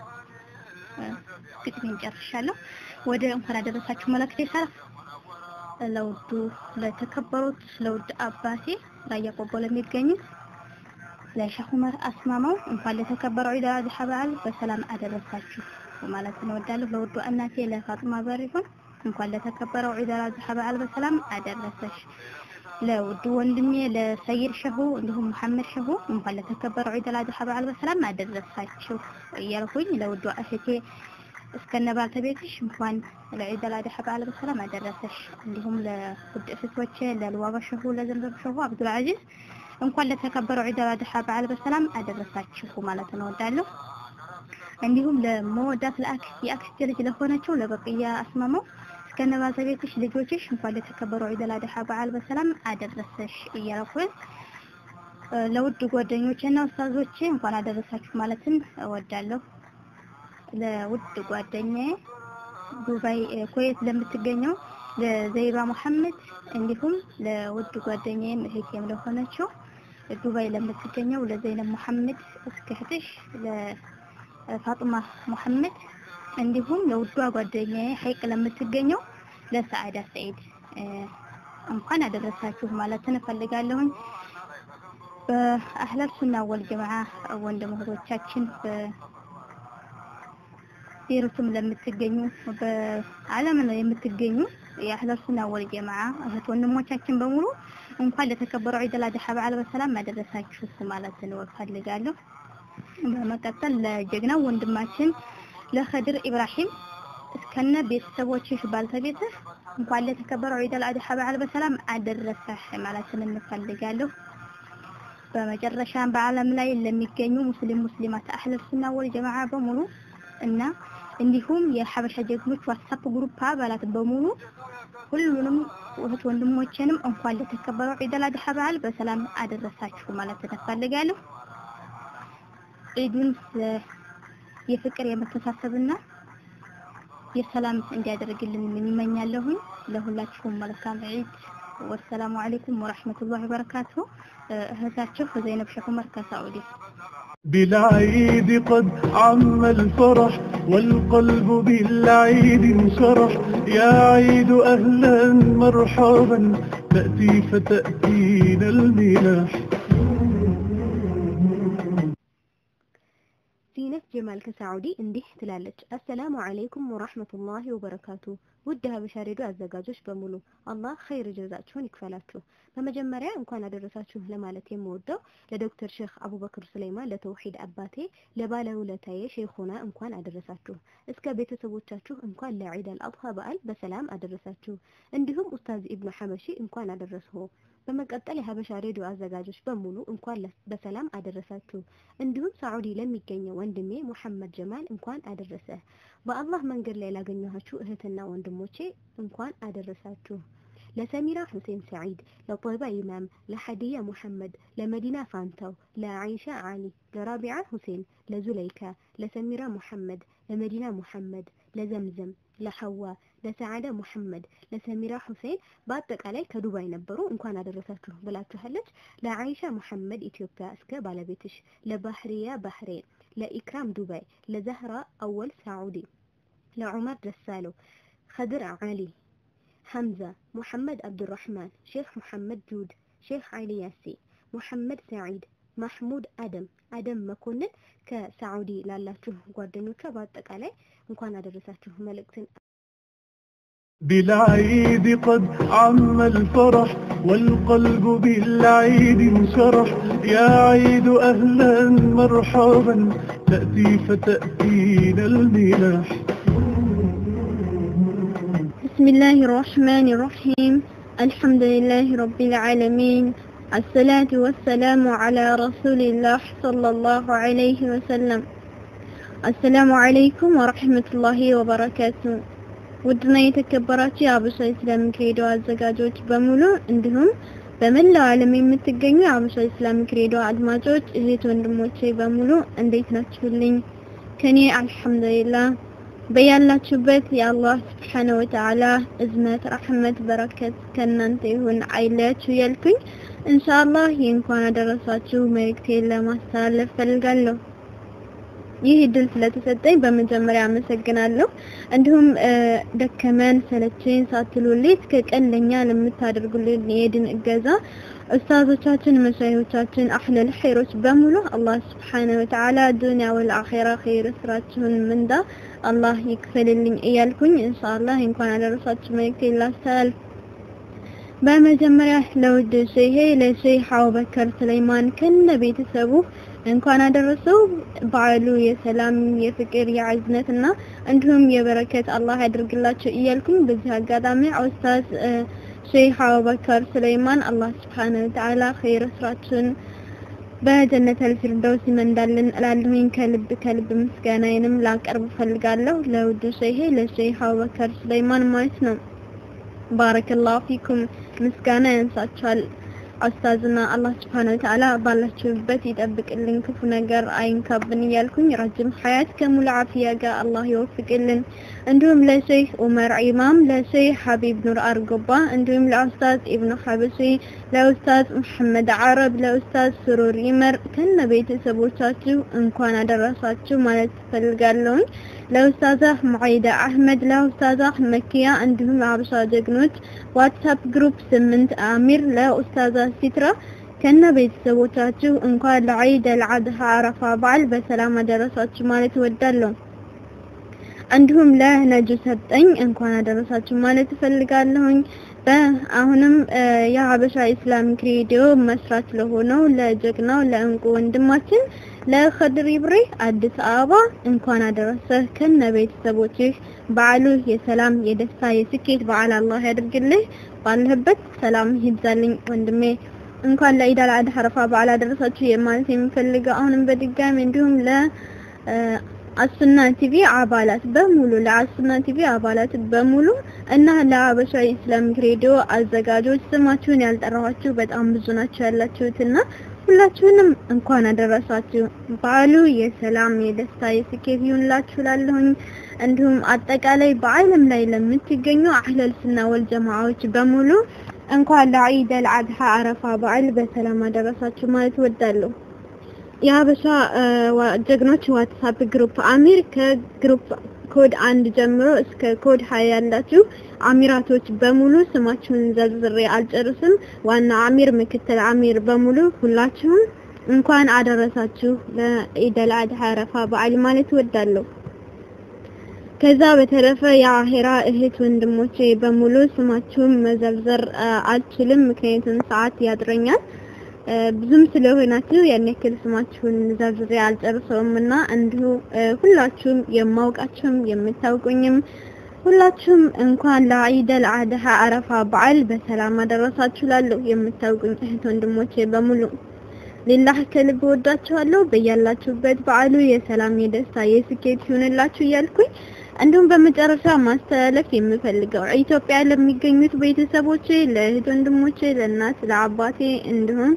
H: ግጥሜን ጨርሻለሁ። ወደ እንኳን አደረሳችሁ መልእክቴ ሳልፍ ለውዱ ለተከበሩት ለውድ አባቴ ራያ ቆቦ ለሚገኙት ለሼህ ዑመር አስማማው እንኳን ለተከበረው ዒድ አል አድሃ በዓል በሰላም አደረሳችሁ ማለት እንወዳለሁ። ለውዱ እናቴ ለፋጥማ በሪሁን እንኳን ለተከበረው ዒድ አል አድሃ በዓል በሰላም አደረሰሽ። ለውድ ወንድሜ ለሰይድ ሸሁ እንዲሁም መሐመድ ሸሁ እንኳን ለተከበረው ዒድ አል አድሃ በዓል በሰላም አደረሳችሁ እያልኩኝ ለውድ እህቴ እስከነ ባልተቤትሽ እንኳን ለዒድ አል አድሃ በዓል በሰላም አደረሰሽ። እንዲሁም ለውድ እህቶቼ ለልዋባ ሸሁ፣ ለዘንበብ ሸሁ፣ አብዱል አዚዝ እንኳን ለተከበረው ዒድ አል አድሃ በዓል በሰላም አደረሳችሁ ማለት እንወዳለሁ። እንዲሁም ለመወዳት ለአክስት የአክስት ልጅ ለሆነችው ለበቅያ አስማማው እስከነ ባልተቤትሽ ልጆችሽ እንኳን ለተከበረው ዒድ አል አድሃ በዓል በሰላም አደረሰሽ እያልኩኝ ለውድ ጓደኞቼና ኡስታዞቼ እንኳን አደረሳችሁ ማለትን እወዳለሁ። ለውድ ጓደኛዬ ዱባይ ኩዌት ለምትገኘው ለዘይባ መሐመድ እንዲሁም ለውድ ጓደኛዬም እህቴም ለሆነችው ዱባይ ለምትገኘው ለዘይነብ መሐመድ እስከ እህትሽ ለፋጡማ መሐመድ እንዲሁም ለውዷ ጓደኛዬ ሀይቅ ለምትገኘው ለሰዓዳ ሰኢድ እንኳን አደረሳችሁ ማለትን እፈልጋለሁኝ። በአህለል ሱና ወል ጀማዓ ወንድም እህቶቻችን በቤሩትም ለምትገኙ በዓለም ነው የምትገኙ የአህለል ሱና ወል ጀማዓ እህት ወንድሞቻችን በሙሉ እንኳን ለተከበረው ዒድ አል አድሃ በዓል በሰላም አደረሳችሁ ማለትን እፈልጋለሁ። በመቀጠል ለጀግናው ወንድማችን ለኸድር ኢብራሂም እስከነ ቤተሰቦችሽ ባልተቤትህ እንኳን ለተከበረው ዒድ አል አድሃ በዓል በሰላም አደረሰህ ማለትን እንፈልጋለሁ። በመጨረሻም በዓለም ላይ ለሚገኙ ሙስሊም ሙስሊማት አህለል ሱና ወል ጀማዓ በሙሉ እና እንዲሁም የሐበሻ ጀግኖች ዋትሳፕ ግሩፕ አባላት በሙሉ ሁሉንም እህት ወንድሞቼንም እንኳን ለተከበረው ዒድ አል አድሃ በዓል በሰላም አደረሳችሁ ማለት እንፈልጋለሁ። ዒዱን የፍቅር የመተሳሰብና የሰላም እንዲያደርግልን እመኛለሁኝ። ለሁላችሁም መልካም ዒድ። ወሰላሙ አለይኩም ወራህመቱላሂ ወበረካቱሁ። እህታችሁ ዘይነብ ሸህ ዑመር ከሳዑዲ
B: بالعيد قد عم الفرح والقلب بالعيد انشرح يا عيد أهلا مرحبا تأتي فتأتينا المنح
D: ዚነት ጀማል ከሳዑዲ እንዲህ ትላለች። አሰላሙ አለይኩም ወራህመቱላሂ ወበረካቱ። ውድ ሀበሻ ሬዲዮ አዘጋጆች በሙሉ አላህ ኸይር ጀዛችሁን ይክፈላችሁ። በመጀመሪያ እንኳን አደረሳችሁ ለማለት የምወደው ለዶክተር ሼክ አቡበክር ሱለይማን ለተውሂድ አባቴ ለባለውለታዬ ሼኹና እንኳን አደረሳችሁ። እስከ ቤተሰቦቻችሁ እንኳን ለዒድ አልአድሃ በዓል በሰላም አደረሳችሁ። እንዲሁም ኡስታዝ ኢብኑ ሐበሺ እንኳን አደረስዎ። በመቀጠል የሀበሻ ሬዲዮ አዘጋጆች በሙሉ እንኳን ለ- በሰላም አደረሳችሁ። እንዲሁም ሳዑዲ ለሚገኘው ወንድሜ ሙሐመድ ጀማል እንኳን አደረሰ። በአላህ መንገድ ላይ ላገኘኋችሁ እህትና ወንድሞቼ እንኳን አደረሳችሁ። ለሰሚራ ሁሴን ሰዒድ፣ ለጦይባ ኢማም፣ ለሐዲያ ሙሐመድ፣ ለመዲና ፋንታው፣ ለዓይሻ ዓሊ፣ ለራቢዓ ሁሴን፣ ለዙለይካ፣ ለሰሚራ ሙሐመድ፣ ለመዲና ሙሐመድ፣ ለዘምዘም፣ ለሐዋ፣ ለሰዓዳ ሙሐመድ፣ ለሰሚራ ሁሴን በአጠቃላይ ከዱባይ ነበሩ እንኳን አደረሳችሁ ብላችኋለች። ለዓይሻ ሙሐመድ ኢትዮጵያ እስከ ባለቤትሽ፣ ለባህሪያ ባህሬን፣ ለኢክራም ዱባይ፣ ለዛህራ አወል ሳዑዲ፣ ለዑመር ደሳለው፣ خضر علي حمزة محمد عبد الرحمن شيخ محمد جود شيخ علي ياسي محمد سعيد ማሕሙድ አደም አደም መኮንን ከሳዑዲ ላላችሁ ጓደኞቿ በአጠቃላይ እንኳን አደረሳችሁ መልእክትን
B: بالعيد قد عم الفرح والقلب بالعيد انشرح يا عيد أهلا مرحبا تأتي فتأتينا المنح
I: بسم الله الرحمن الرحيم الحمد لله رب العالمين الصلاة والسلام على رسول الله صلى الله عليه وسلم السلام عليكم ورحمة الله وبركاته ውድና የተከበራችሁ የአበሻ ኢስላሚክ ሬዲዮ አዘጋጆች በሙሉ እንዲሁም በመላው ዓለም የምትገኙ የአበሻ ኢስላሚክ ሬዲዮ አድማጮች እህት ወንድሞቼ በሙሉ እንዴት ናችሁልኝ? ከኔ አልሐምዱሊላህ በያላችሁበት የአላህ ስብሓነ ወተዓላ እዝነት፣ ረሕመት፣ በረከት ከእናንተ ይሁን አይለያችሁ ያልኩኝ ኢንሻአላህ የእንኳን አደረሳችሁ መልእክቴን ለማስተላለፍ ፈልጋለሁ። ይህ እድል ስለተሰጠኝ በመጀመሪያ አመሰግናለሁ። እንዲሁም ደከመን ሰለቸኝ ሳትሉ ሌት ከቀን ለኛ ለምታደርጉልን የድን እገዛ ኡስታዞቻችን፣ መሻይሆቻችን፣ አህለል ኸይሮች በሙሉ አላህ ስብሓነ ወተዓላ ዱንያ ወልአኺራ ኸይር ስራችሁን ምንዳ አላህ ይክፈልልኝ እያልኩኝ ኢንሻአላህ እንኳን አደረሳችሁ መልእክቴን ላስተላልፍ። በመጀመሪያ ለውድ ሼሄ ለሼህ አቡበከር ሱለይማን ከነ ቤተሰቡ እንኳን አደረሰው። በዓሉ የሰላም የፍቅር የአዝነት እና እንዲሁም የበረከት አላህ ያድርግላቸው እያልኩኝ በዚህ አጋጣሚ ኡስታዝ ሼህ አቡበከር ሱለይማን አላህ ስብሓነ ወተዓላ ኸይር ስራችሁን በጀነተል ፊርደውስ ይመንዳልን እላለሁኝ። ከልብ ከልብ ምስጋናዬንም ላቀርብ ፈልጋለሁ ለውድ ሼሄ ለሼህ አቡበከር ሱለይማን ማለት ነው። ባረከላሁ ፊኩም ምስጋና ያንሳችኋል። ኡስታዝና አላህ ስብሐነ ወተዓላ ባላችሁበት ይጠብቅልን፣ ክፉ ነገር አይንካብን እያልኩኝ ረጅም ሐያት ከሙሉ አፍያ ጋር አላህ ይወፍቅልን። እንዲሁም ለሼህ ኡመር ኢማም፣ ለሼህ ሐቢብ ኑር አርጎባ እንዲሁም ለኡስታዝ ኢብኑ ሐበሺ፣ ለኡስታዝ መሐመድ ዓረብ፣ ለኡስታዝ ስሩር ይመር ከነ ቤተሰቦቻችሁ እንኳን አደረሳችሁ ማለት ፈልጋለሁኝ። ለኡስታዛ ሙዓይዳ አህመድ፣ ለኡስታዛ መኪያ እንዲሁም ለሀበሻ ጀግኖች ዋትስአፕ ግሩፕ ስምንት አሚር፣ ለኡስታዛ ሲትራ ከነ ቤተሰቦቻችሁ እንኳን ለዒድ አልአድሃ አረፋ በዓል በሰላም አደረሳችሁ ማለት እወዳለሁ። እንዲሁም ለነጁ ሰጠኝ እንኳን አደረሳችሁ ማለት እፈልጋለሁኝ። በአሁንም የሀበሻ ኢስላሚክ ሬዲዮ መስራች ለሆነው ለጀግናው ለእንቁ ወንድማችን ለኸድር ይብሬ አዲስ አበባ እንኳን አደረሰህ ከነ ቤተሰቦችህ። በዓሉ የሰላም የደስታ የስኬት በዓል አላህ ያድርግልህ። ባለህበት ሰላም ይብዛልኝ ወንድሜ። እንኳን ለኢድ አል አድሃ አረፋ በዓል አደረሳችሁ የማለት የምፈልገው አሁንም በድጋሚ እንዲሁም ለ አሱና ቲቪ አባላት በሙሉ ለአሱና ቲቪ አባላት በሙሉ እና ለሀበሻ ኢስላሚክ ሬዲዮ አዘጋጆች ስማችሁን ያልጠራኋችሁ በጣም ብዙ ናችሁ ያላችሁትና ሁላችሁንም እንኳን አደረሳችሁ። በዓሉ የሰላም የደስታ የስኬት ይሁንላችሁ ላለሁኝ እንዲሁም አጠቃላይ በዓለም ላይ ለምትገኙ አህለል ሱና ወል ጀማዓዎች በሙሉ እንኳን ለዒድ አልአድሃ አረፋ በዓል በሰላም አደረሳችሁ ማለት እወዳለሁ። የሀበሻ ጀግኖች ዋትስአፕ ግሩፕ አሚር ከግሩፕ ኮድ አንድ ጀምሮ እስከ ኮድ ሀያ ያላችሁ አሚራቶች በሙሉ ስማችሁን ዘርዝሬ አልጨርስም። ዋና አሚር፣ ምክትል አሚር በሙሉ ሁላችሁም እንኳን አደረሳችሁ ለኢደል አድሃ አረፋ በዓል ማለት እወዳለሁ። ከዛ በተረፈ የአሄራ እህት ወንድሞቼ በሙሉ ስማችሁን መዘርዘር አ፣ አልችልም፣ ምክንያቱም ሰዓት ያጥረኛል። አ፣ ብዙም ስለሆናችሁ ያን ያክል ስማችሁን ዘርዝሬ አልጨርሰውም እና እንዲሁ አ፣ ሁላችሁም የማውቃችሁም የምታውቁኝም ሁላችሁም እንኳን ለኢደል አድሃ አረፋ በዓል በሰላም አደረሳችሁ ላለሁ የምታውቁኝ እህት ወንድሞቼ በሙሉ ሊላህ ከልብ ወዳችኋለሁ። በያላችሁበት በዓሉ የሰላም የደስታ የስኬት ይሁንላችሁ እያልኩኝ እንዲሁም በመጨረሻ ማስተላለፍ የምፈልገው ኢትዮጵያ ለሚገኙት ቤተሰቦቼ፣ ለእህት ወንድሞቼ፣ ለእናት ለአባቴ እንዲሁም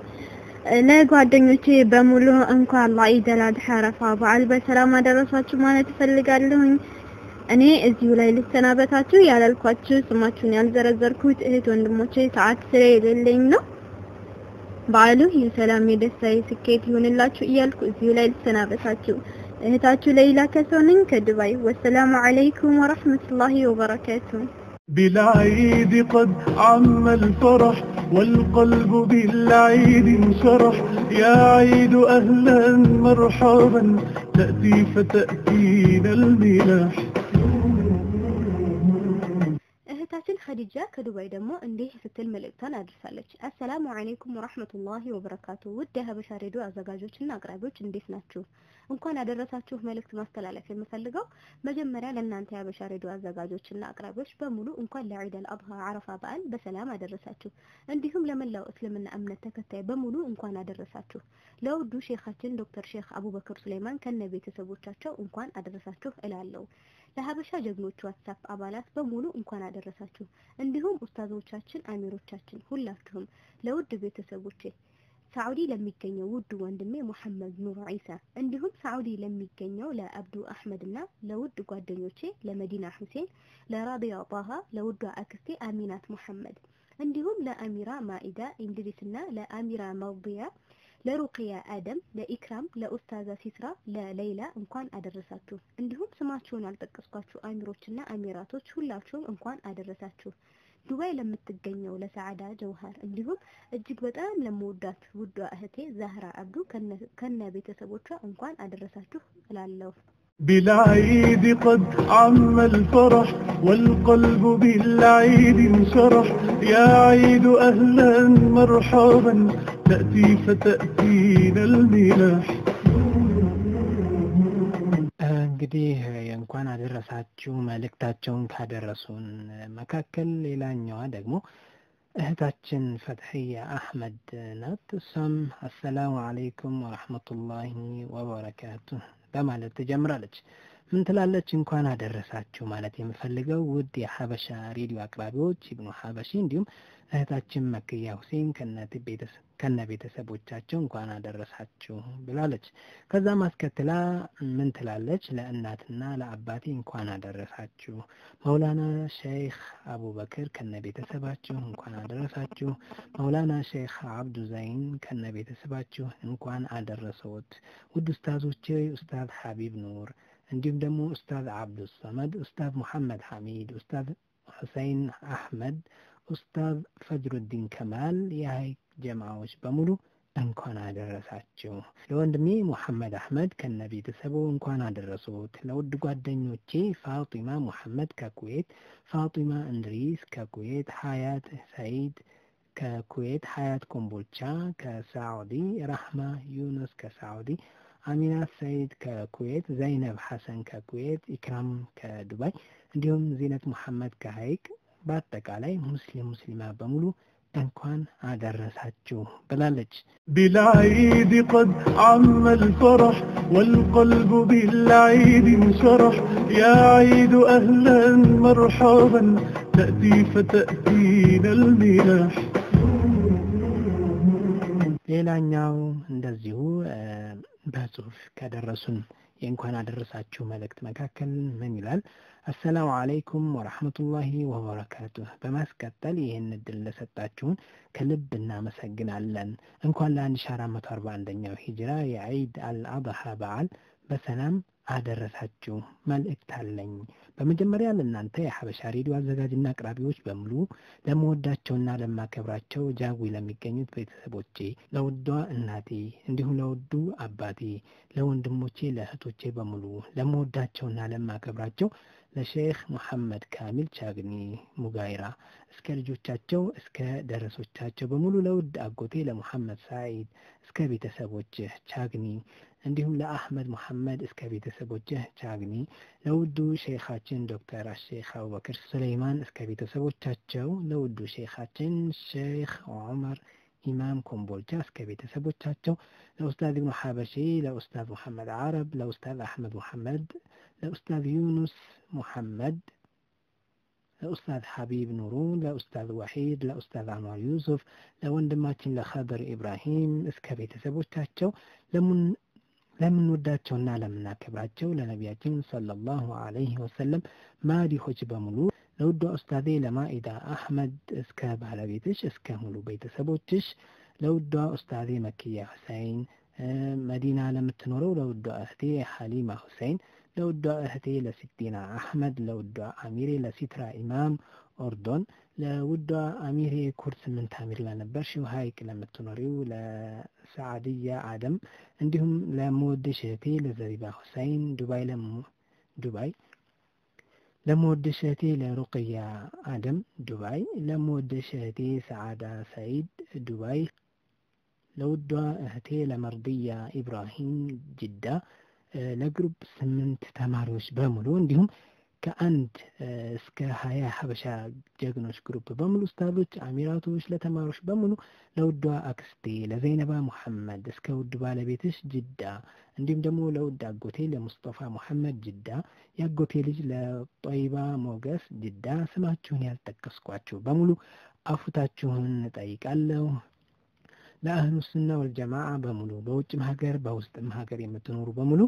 I: ለጓደኞቼ በሙሉ እንኳን ለኢደል አድሃ አረፋ በዓል በሰላም አደረሳችሁ ማለት እፈልጋለሁኝ። እኔ እዚሁ ላይ ልሰናበታችሁ ያላልኳችሁ ስማችሁን ያልዘረዘርኩት እህት ወንድሞቼ ሰዓት ስለሌለኝ ነው። በዓሉ የሰላም የደስታ የስኬት ይሁንላችሁ እያልኩ እዚሁ ላይ ልሰናበታችሁ። እህታችሁ ለይላ ከሰው ነኝ ከዱባይ። ወሰላሙ አለይኩም ወራህመቱላሂ ወበረካቱ።
B: بالعيد قد عم الفرح والقلب بالعيد انشرح يا عيد أهلا مرحبا تأتي فتأتينا الملاح
D: እህታችን ኸዲጃ ከዱባይ ደግሞ እንዲህ ስትል መልእክቷን አድርሳለች። አሰላሙ አለይኩም ወራህመቱላሂ ወበረካቱ። ውድ የሀበሻ ሬዲዮ አዘጋጆችና አቅራቢዎች እንዴት ናችሁ? እንኳን ያደረሳችሁ መልእክት ማስተላለፍ የምፈልገው መጀመሪያ ለእናንተ የሀበሻ ሬዲዮ አዘጋጆችና አቅራቢዎች በሙሉ እንኳን ለዒደል አድሃ አረፋ በዓል በሰላም አደረሳችሁ። እንዲሁም ለመላው እስልምና እምነት ተከታይ በሙሉ እንኳን አደረሳችሁ። ለውዱ ሼኻችን ዶክተር ሼክ አቡበክር ሱሌማን ከነ ቤተሰቦቻቸው እንኳን አደረሳችሁ እላለሁ። ለሀበሻ ጀግኖች ዋትሳፕ አባላት በሙሉ እንኳን አደረሳችሁ። እንዲሁም ኡስታዞቻችን፣ አሚሮቻችን ሁላችሁም ለውድ ቤተሰቦቼ ሳዑዲ ለሚገኘው ውድ ወንድሜ ሙሐመድ ኑር ዒሳ እንዲሁም ሳዑዲ ለሚገኘው ለአብዱ አህመድ እና ለውድ ጓደኞቼ ለመዲና ሁሴን፣ ለራቢያ ጣሃ፣ ለውዷ አክስቴ አሚናት ሙሐመድ እንዲሁም ለአሚራ ማኢዳ እንድሪስ እና ለአሚራ መውዲያ ለሩቅያ አደም፣ ለኢክራም፣ ለኡስታዛ ሲስራ፣ ለሌይላ እንኳን አደረሳችሁ። እንዲሁም ስማችሁን ያልጠቀስኳችሁ አሚሮችና አሚራቶች ሁላችሁም እንኳን አደረሳችሁ። ዱባይ ለምትገኘው ለሰዓዳ ጀውሃር እንዲሁም እጅግ በጣም ለመወዳት ውዷ እህቴ ዛህራ አብዱ ከነ ቤተሰቦቿ እንኳን አደረሳችሁ እላለሁ።
B: بالعيد قد عم الفرح والقلب بالعيد انشرح يا عيد أهلا مرحبا تأتي فتأتينا الملاح
J: እንግዲህ የእንኳን አደረሳችሁ መልእክታቸውን ካደረሱን መካከል ሌላኛዋ ደግሞ እህታችን ፈትሕያ አሕመድ ናት። እሷም አሰላሙ አለይኩም ወረሕመቱላሂ ወበረካቱ በማለት ትጀምራለች። ምን ትላለች? እንኳን አደረሳችሁ ማለት የምፈልገው ውድ የሀበሻ ሬዲዮ አቅራቢዎች ኢብኑ ሀበሺ እንዲሁም እህታችን መክያ ሁሴን ከነ ቤተሰቦቻቸው እንኳን አደረሳችሁ ብላለች። ከዛ ማስከትላ ምን ትላለች? ለእናትና ለአባቴ እንኳን አደረሳችሁ። መውላና ሼክ አቡበክር ከነ ቤተሰባችሁ እንኳን አደረሳችሁ። መውላና ሼክ አብዱ ዘይን ከነ ቤተሰባችሁ እንኳን አደረሰዎት። ውድ ኡስታዞቼ ኡስታዝ ሐቢብ ኑር እንዲሁም ደግሞ ኡስታዝ አብዱ ሰመድ፣ ኡስታዝ ሙሐመድ ሐሚድ፣ ኡስታዝ ሁሰይን አሕመድ፣ ኡስታዝ ፈጅሩዲን ከማል የሀይቅ ጀማዎች በሙሉ እንኳን አደረሳችሁ። ለወንድሜ ሙሐመድ አሕመድ ከነ ቤተሰቡ እንኳን አደረሱት። ለውድ ጓደኞቼ ፋጢማ ሙሐመድ ከኩዌት፣ ፋጢማ እንድሪስ ከኩዌት፣ ሀያት ሰይድ ከኩዌት፣ ሀያት ኮምቦልቻ ከሳዑዲ፣ ራህማ ዩኑስ ከሳዑዲ አሚናት ሰይድ ከኩዌት፣ ዘይነብ ሐሰን ከኩዌት፣ ኢክራም ከዱባይ እንዲሁም ዚነት ሙሐመድ ከሀይቅ በአጠቃላይ ሙስሊም ሙስሊማ በሙሉ እንኳን አደረሳችሁ ብላለች።
B: بالعيد قد عم الفرح والقلب بالعيد انشرح يا عيد أهلا مرحبا تأتي فتأتينا الملاح
J: ሌላኛው እንደዚሁ በጽሁፍ ከደረሱን የእንኳን አደረሳችሁ መልእክት መካከል ምን ይላል? አሰላሙ አለይኩም ወረሕመቱላሂ ወበረካቱህ። በማስቀጠል ይህን እድል ለሰጣችሁን ከልብ እናመሰግናለን። እንኳን ለአንድ ሺ አራት መቶ አርባ አንደኛው ሂጅራ የዒድ አልአድሃ በዓል በሰላም አደረሳችሁ መልእክት አለኝ። በመጀመሪያ ለእናንተ የሐበሻ ሬዲዮ አዘጋጅና አቅራቢዎች በሙሉ ለመወዳቸውና ለማከብራቸው ጃዊ ለሚገኙት ቤተሰቦቼ፣ ለውዷ እናቴ እንዲሁም ለውዱ አባቴ፣ ለወንድሞቼ፣ ለእህቶቼ በሙሉ ለመወዳቸውና ለማከብራቸው ለሼክ ሙሐመድ ካሚል ቻግኒ ሙጋይራ እስከ ልጆቻቸው እስከ ደረሶቻቸው በሙሉ ለውድ አጎቴ ለሙሐመድ ሳዒድ እስከ ቤተሰቦችህ ቻግኒ እንዲሁም ለአህመድ ሙሐመድ እስከ ቤተሰቦችህ ቻግኒ ለውዱ ሼኻችን ዶክተር አሼክ አቡበክር ሱለይማን እስከ ቤተሰቦቻቸው ለውዱ ሼኻችን ሼክ ዑመር ኢማም ኮምቦልቻ እስከ ቤተሰቦቻቸው ለኡስታዝ ኢብኑ ሐበሺ ለኡስታዝ ሙሐመድ አረብ ለኡስታዝ አሕመድ ሙሐመድ ለኡስታዝ ዩኑስ ሙሐመድ ለኡስታዝ ሐቢብ ኑሩ ለኡስታዝ ወሒድ ለኡስታዝ አንዋር ዩሱፍ ለወንድማችን ለኸድር ኢብራሂም እስከ ቤተሰቦቻቸው ለምንወዳቸውና ለምናከብራቸው ለነቢያችን ሰለላሁ ዐለይሂ ወሰለም ማዲሆች በሙሉ ለውዷ ኡስታዜ ለማኢዳ አሕመድ እስከ ባለቤትሽ እስከ ሙሉ ቤተሰቦችሽ ለውዷ ኡስታዜ መክያ ሁሰይን መዲና ለምትኖረው ለውዷ እህቴ ሐሊማ ሁሰይን ለውዷ እህቴ ለሲቲና አሕመድ ለውዷ አሚሬ ለሲትራ ኢማም ኦርዶን ለውዷ አሚሬ ኩር ስምንት አሚር ለነበርሽው ሀይቅ ለምትኖሪው ለሰዓድያ አደም እንዲሁም ለመወደሽ እህቴ ለዘሪባ ሁሰይን ዱባይ ዱባይ ለመወደሽ እህቴ ለሩቅያ አደም ዱባይ ለመወደሽ እህቴ ሰዓዳ ሰይድ ዱባይ ለውዷ እህቴ ለመርድያ ኢብራሂም ጅዳ ለግሩፕ ስምንት ተማሪዎች በሙሉ እንዲሁም ከአንድ እስከ ሀያ ሀበሻ ጀግኖች ግሩፕ በሙሉ ኡስታዞች፣ አሚራቶች፣ ለተማሪዎች በሙሉ ለውዷ አክስቴ ለዘይነባ ሙሐመድ እስከ ውድ ባለቤትሽ ጅዳ እንዲሁም ደግሞ ለውድ አጎቴ ለሙስጠፋ ሙሐመድ ጅዳ የአጎቴ ልጅ ለጦይባ ሞገስ ጅዳ ስማችሁን ያልጠቀስኳችሁ በሙሉ አፉታችሁን እጠይቃለሁ። ለአህሉ ሱና ወልጀማዓ በሙሉ በውጭም ሀገር በውስጥም ሀገር የምትኖሩ በሙሉ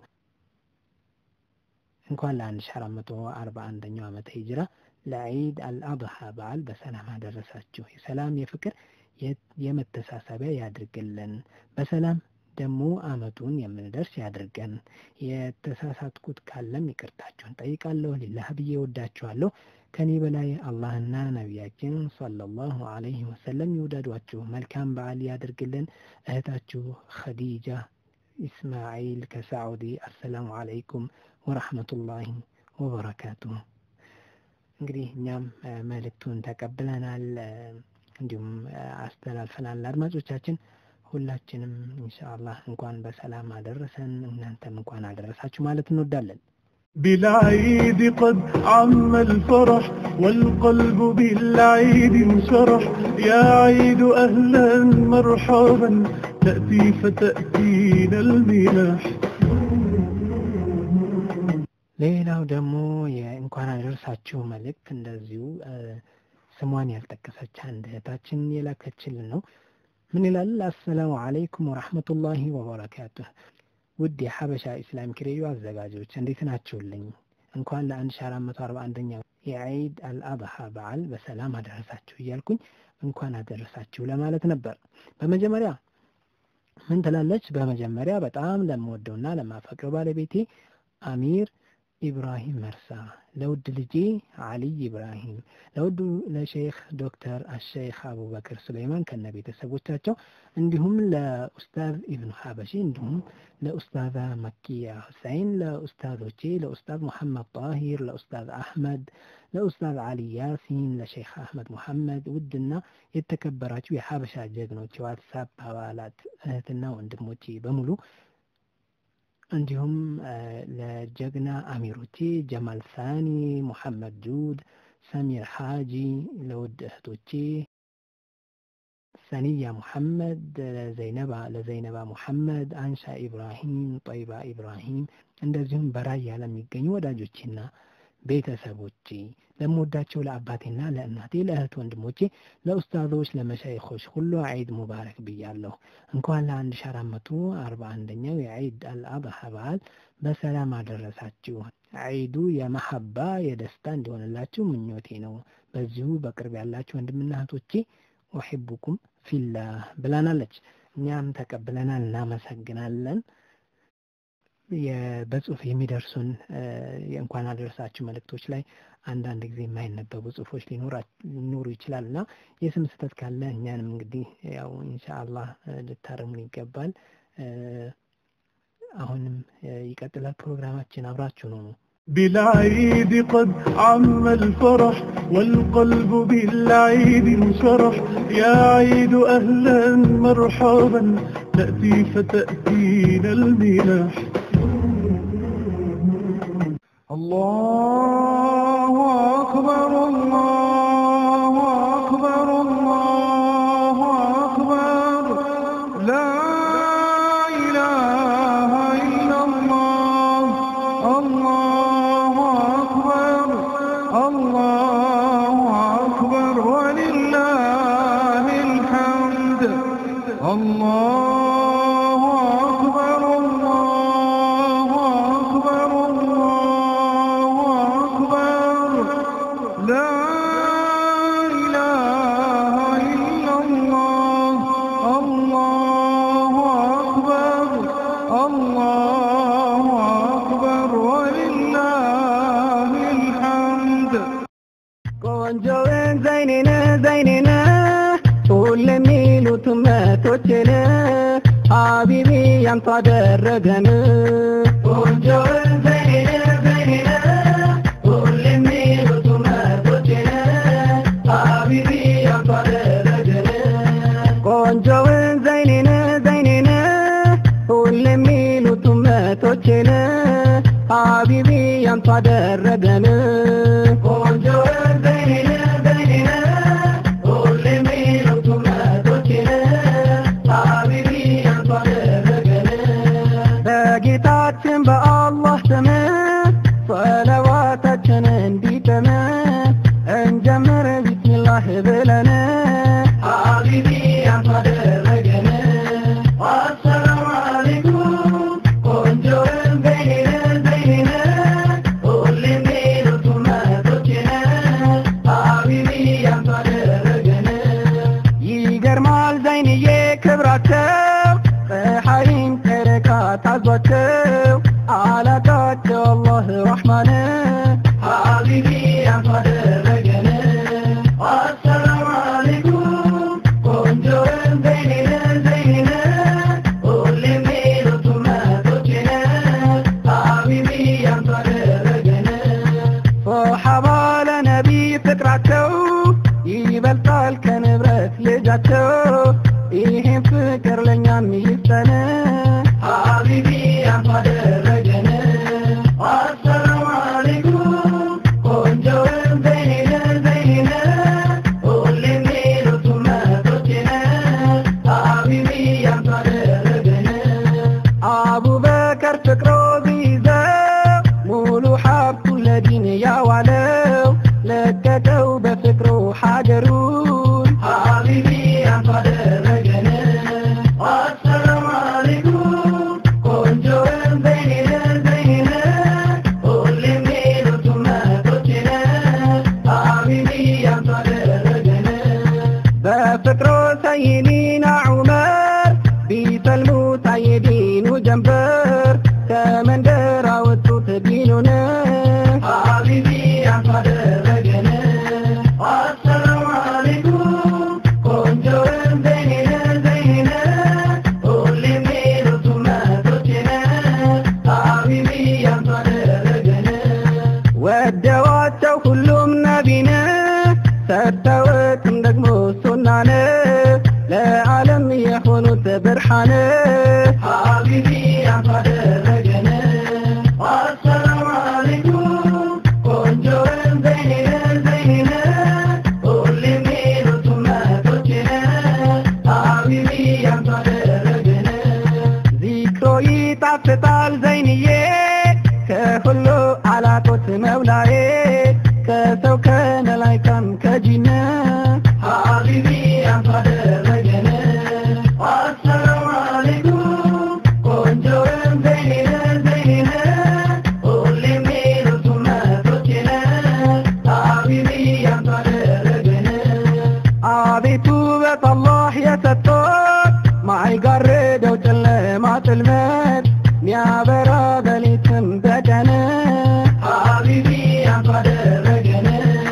J: እንኳን ለአንድ ሺ አራት መቶ አርባ አንደኛው ዓመተ ሂጅራ ለዒድ አልአድሃ በዓል በሰላም አደረሳችሁ። የሰላም የፍቅር የመተሳሰቢያ ያድርግልን። በሰላም ደግሞ አመቱን የምንደርስ ያድርገን። የተሳሳትኩት ካለም ይቅርታችሁን ጠይቃለሁ። ሊላህ ብዬ ወዳችኋለሁ። ከኔ በላይ አላህና ነቢያችን ሰለላሁ ዐለይሂ ወሰለም ይውደዷችሁ። መልካም በዓል ያድርግልን። እህታችሁ ኸዲጃ ኢስማዒል ከሳዑዲ። አሰላሙ አለይኩም ወረሕመቱላሂ ወበረካቱ። እንግዲህ እኛም መልእክቱን ተቀብለናል፣ እንዲሁም አስተላልፈናል ለአድማጮቻችን። ሁላችንም ኢንሻአላህ እንኳን በሰላም አደረሰን፣ እናንተም እንኳን አደረሳችሁ ማለት እንወዳለን።
B: بالعيد قد عم الفرح والقلب بالعيد انشرح يا عيد أهلا مرحبا تأتي فتأتينا المنح
J: ሌላው ደግሞ የእንኳን አደረሳችሁ መልእክት እንደዚሁ ስሟን ያልጠቀሰች አንድ እህታችን የላከችልን ነው። ምን ይላል? አሰላሙ አለይኩም ወራህመቱላሂ ወበረካቱህ። ውድ የሐበሻ ኢስላሚክ ሬዲዮ አዘጋጆች እንዴት ናችሁልኝ? እንኳን ለ1441ኛው የዒድ አልአድሃ በዓል በሰላም አደረሳችሁ እያልኩኝ እንኳን አደረሳችሁ ለማለት ነበር። በመጀመሪያ ምን ትላለች? በመጀመሪያ በጣም ለምወደውና ለማፈቅረው ባለቤቴ አሚር ኢብራሂም መርሳ፣ ለውድ ልጄ አሊይ ኢብራሂም፣ ለውዱ ለሼክ ዶክተር አሸይኽ አቡበክር ሱለይማን ከነ ቤተሰቦቻቸው እንዲሁም ለኡስታዝ ኢብኑ ሀበሺ እንዲሁም ለኡስታዛ መኪያ ሁሰይን፣ ለኡስታዞቼ ለኡስታዝ ሙሐመድ ጣሂር፣ ለኡስታዝ አሕመድ፣ ለኡስታዝ አሊ ያሲን፣ ለሼክ አሕመድ ሙሐመድ፣ ውድና የተከበራችሁ የሀበሻ ጀግኖች የዋትሳፕ አባላት እህትና ወንድሞቼ በሙሉ እንዲሁም ለጀግና አሚሮቼ ጀማል ሳኒ፣ ሙሐመድ ጁድ፣ ሰሚር ሓጂ፣ ለውድ እህቶቼ ሰኒያ ሙሐመድ፣ ለዘይነባ ለዘይነባ ሙሐመድ፣ አንሻ ኢብራሂም፣ ጠይባ ኢብራሂም እንደዚሁም በራያ ለሚገኙ ወዳጆቼና ቤተሰቦቼ ለምወዳቸው ለአባቴና ለእናቴ ለእህት ወንድሞቼ ለኡስታዞች ለመሻይኾች ሁሉ ዒድ ሙባረክ ብያለሁ። እንኳን ለአንድ ሺ አራት መቶ አርባ አንደኛው የዒድ አልአድሃ በዓል በሰላም አደረሳችሁ። ዒዱ የመሐባ የደስታ እንዲሆንላችሁ ምኞቴ ነው። በዚሁ በቅርብ ያላችሁ ወንድምና እህቶቼ ኡሒቡኩም ፊላህ ብላናለች። እኛም ተቀብለናል፣ እናመሰግናለን። የ- በጽሁፍ የሚደርሱን እ፣ የእንኳን አደረሳችሁ መልእክቶች ላይ አንዳንድ ጊዜ የማይነበቡ ጽሁፎች ሊኖራ- ሊኖሩ ይችላል እና የስም ስህተት ካለ እኛንም እንግዲህ ያው ኢንሻአላህ እ፣ ልታረሙን ይገባል። እ፣ አሁንም እ፣ ይቀጥላል ፕሮግራማችን አብራችሁ ነው ነው
B: بالعيد قد عم الفرح والقلب بالعيد انشرح يا عيد أهلا مرحبا تأتي فتأتينا المنح الله أكبر الله أكبر الله أكبر لا إله إلا الله الله أكبر الله أكبر ولله الحمد الله أكبر الله أكبر الله أكبر لا إله إلا الله الله أكبر الله أكبر ولله الحمد
K: ቆንጆውን ዘይኔነ ዘይኔነ ሁሉ የሚሉት መቶችን ሀቢቢ ያንተ አደረገን ቆንጆውን ዘይኔነ ዘይኔነ ሁሉ የሚሉት መቶችን ሀቢቢ ያንተ አደረገን ቆንጆውን ዘይኔነ ዘይኔነ ሁሉ የሚሉት መቶችን ሀቢቢ ያንተ አደረገን ቆንጆውን ዘይኔነ ዘይኔነ ሁሉ የሚሉት መቶችን ሀቢቢ ያንተ አደረገን በጌታችን በአላህ ስም ሰለዋታችን እንዲጥም እንጀምር ቢስሚላህ ብለን ሀቢቢ ያንተ አደረገን አሰላሙ አለይኩም ቆንጆውን ዘይኔነ ዘይኔነ ሁሉ የሚሉት መቶችን ሀቢቢ ያንተ አደረገን ይገርማል ዘይንዬ ክብራቸው ፀሐይን ጨረቃ ታዟቸው አላቃቸው አላህ ረሕማን ሀቢቢ ያንተ አደረገን አሰላሙ አለይኩም ቆንጆውን ዘይኔነ ዘይኔነ ሁሉ የሚሉት መቶችን ሀቢቢ ያንተ አደረገን ሶሓባ ለነቢ ፍቅራቸው ይበልጣል ከንብረት ልጃቸው ይህም ፍቅር ለእኛም ይስጠን ሀቢቢ ያንተ አደረገን አሰላሙ አለይኩም ቆንጆውን ዘይኔነ ዘይኔነ ሁሉ የሚሉት መቶችን ሀቢቢ ያንተ አደረገን አቡበከር ፍቅሮ ቢይዘው ሙሉ ሀብቱን ለዲን ያዋለው ለቀቀው በፍቅሩ ሀገሩን ሀቢቢ ያንተ አደረገን አሰላሙ አለይኩም ቆንጆውን ዘይኔነ ዘይኔነ ሁሉ የሚሉት መቶችን ሀቢቢ ያንተ አደረገን በፍቅሮ ሰይዲና ዑመር ቢሰልሙ ሳይዲኑ ጀንበር ከመንደር አወጡት ዲኑን ሀቢቢ ያንተ አደረገን አሰላሙ አለይኩም ቆንጆውን ዘይኔነ ዘይኔነ ሁሉ የሚሉት መቶችን ሀቢቢ ያንተ አደረገን ወደዋቸው ሁሉም ነቢን ሰጥተውትም ደግሞ ሱናን ለዓለም የሆኑት ብርሃን ሀቢቢ ያንተ አደረገን አሰላሙ አለይኩም ቆንጆውን ዘይኔነ ዘይኔነ ሁሉ የሚሉት መቶችን ሀቢቢ ያንተ አደረገን ዚክሮ ይጣፍጣል ዘይንዬ ከሁሉ አላጦት መውላዬ ከሰው ከመላይካም ከጂነ ሀቢቢ ያንተ አደረገን አሰላሙ አለይኩም ቆንጆውን ዘይኔነ ዘይኔነ ሁሉ የሚሉት መቶችን ሀቢቢ ያንተ አደረገን አቤቱ በአላህ የሰጠት ማይጋርደው ጨለማ ጥልመት ሚያበራ ረሕማን ሀቢቢ አንቱ አደረገን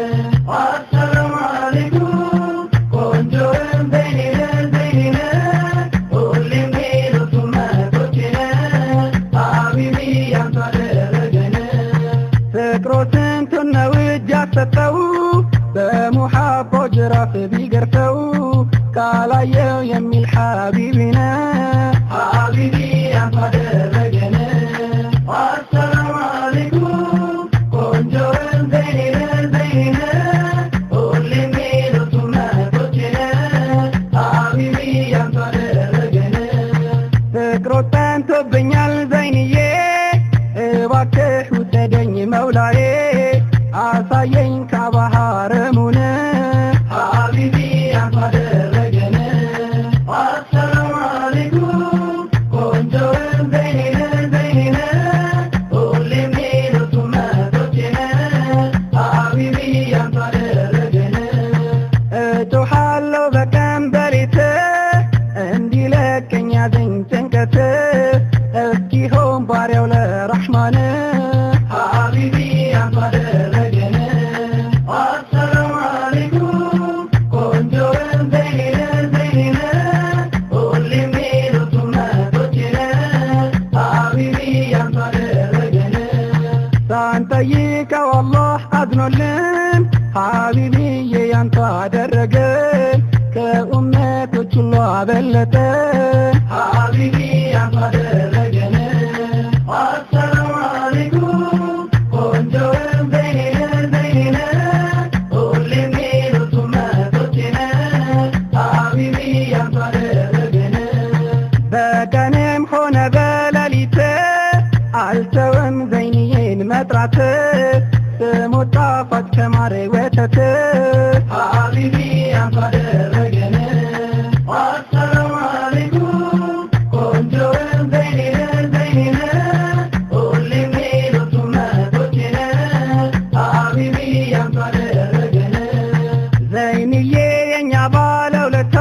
K: አሰላሙ አለይኩም ቆንጆን በይነን በይነን ሁሌም ሌሎቹ መቶችን ሀቢቢ አንቱ አደረገን ፍቅሮ ስንቱን ነው እጅ ያሰጠው በሙሐቦ ጅራፍ ቢገርፈው ካላየው የሚል ሐቢቢነ ሐቢቢ አንቱ አደረገን አሰላሙ አለይኩም ቆንጆን በይነን በይነን ሁሌም ሌሎቹ መቶችን ሐቢቢ አንቱ አደረገን ፍቅሮ ጠንቶብኛል ዘይንዬ እባክህ ውሰደኝ መውላዬ አሳየኝ ከባህረሙን ሀቢቢ አንቱ አደረገን አሰላሙ አለይኩም ቆንጆን በይነን በይነን ሁሌም ሌሎቹ መቶችን ሀቢቢ አንቱ አደረገን እጮሃለሁ በቀን በሌት እንዲለቀኝ ያዘኝ ጭንቀት እስኪሆን ባሪያው ለረሕማን ሀቢቢ አንቱ አደረገን አሰላሙ አለይኩም ቆንጆን በይነን በይነን ሁሌም ሌሎቹ መቶችን ሀቢቢ አንቱ አደረገን ሳንጠይቀው አላህ አዝኖልን ሀቢቢዬ ያንተ አደረገን ከኡመቶች ሁሉ አበለጠ ሀቢቢ ያንተ አደረገን አሰላሙ አለይኩም ቆንጆን በይነን በይነን ሁሌም ሌሎቹ መቶችን ሀቢቢ ያንተ አደረገን በቀንም ሆነ በሌሊት አልተውም ዘይንዬን መጥራት ስሙ ጣፋጭ ከማር ወተት ሀቢቢ አንቱ አደረገን አሰላሙ አለይኩም ቆንጆን በይነን በይነን ሁሌም ሌሎቹ መቶችን ሀቢቢ አንቱ አደረገን ዘይንዬ የኛ ባለውለታ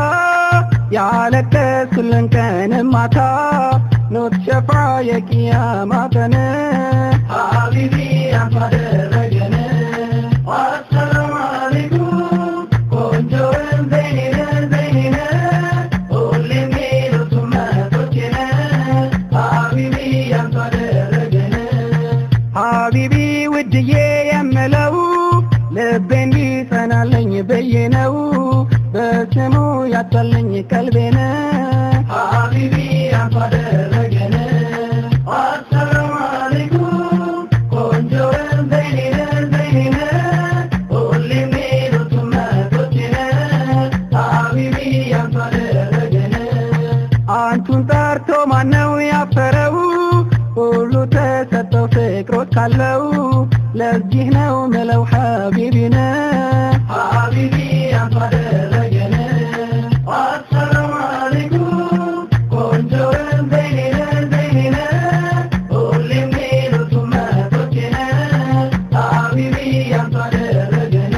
K: ያለቀሱልን ቀንም ማታ ኖት ሸፋ የቅያማ ቀን ሀቢቢ አንቱ አደረገን አሰላሙ አለይኩም ቆንጆን በይነን በይነን ሁሌም ሌሎቹ መቶችን ሀቢቢ አንቱ አደረገን ሀቢቢ ውድዬ የምለው ልቤ እንዲጸናለኝ ብዬ ነው በስሙ ያጣለኝ ቀልቤን ሀቢቢ አንቱ አደረገን አሰላሙ አለይኩም ቆንጆን በይነን በይነን ሁሌም ሌሎቹ መቶችን ሀቢቢ አንቱ አደረገን አንቱን ጠርቶ ማነው ያፈረው ሁሉ ተሰጠው ፍቅሮት ካለው ለዚህ ነው ምለው ሀቢቢነ ሀቢቢ አንቱ አደረገን አሰላሙ አለይኩም ቆንጆን በይነን በይነን ሁሌም ሌሎቹ መቶችን ሀቢቢ አንቱ አደረገን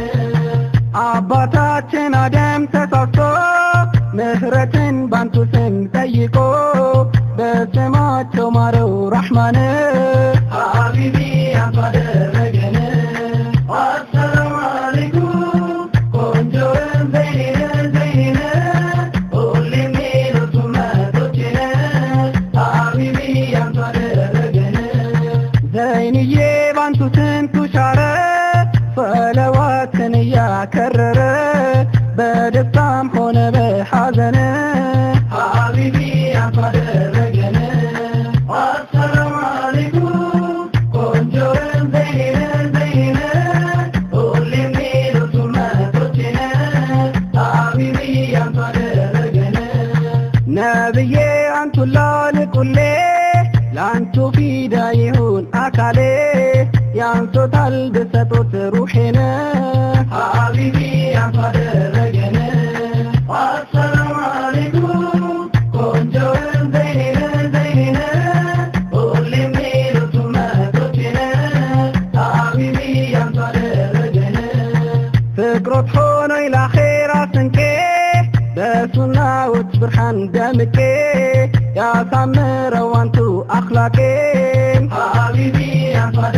K: አባታችን አደም ተሳስቶ ምህረትን ባንቱ ስም ጠይቆ በስማቸው ማረው ረሕማን ሀቢቢ አንቱ አደረገን አሰላሙ አለይኩም ቆንጆን በይነን በይነን ሁሌም ሌሎቹ መቶችን ሀቢቢ አንቱ አደረገን ዘይንዬ ባንቱ ስንቱ ሻረ ሰለዋትን እያከረረ በደስታም ሆነ በሐዘን ሀቢቢ አንቱ አደረገን አሰላሙ አለይኩም ቆንጆን በይነን በይነን ሁሌም ሌሎቹ መቶችን ሀቢቢ አንቱ አደረገን ነብዬ አንቱ ላልቁሌ ለአንቱ ፊዳ ይሁን አካሌ ያንሶታል ብሰጦት ሩሄን ሀቢቢ አንቱ አደረገን አሰላሙ አለይኩም ቆንጆን በይነን በይነን ሁሌም ሌሎቹ መቶችን ሀቢቢ አንቱ አደረገን ፍቅሮት ሆኖይ ለአኼራ ስንቄ በሱናዎች ብርሃን ደምቄ ያሳምረው አንቱ አኽላቄን ሀቢቢ አንቱ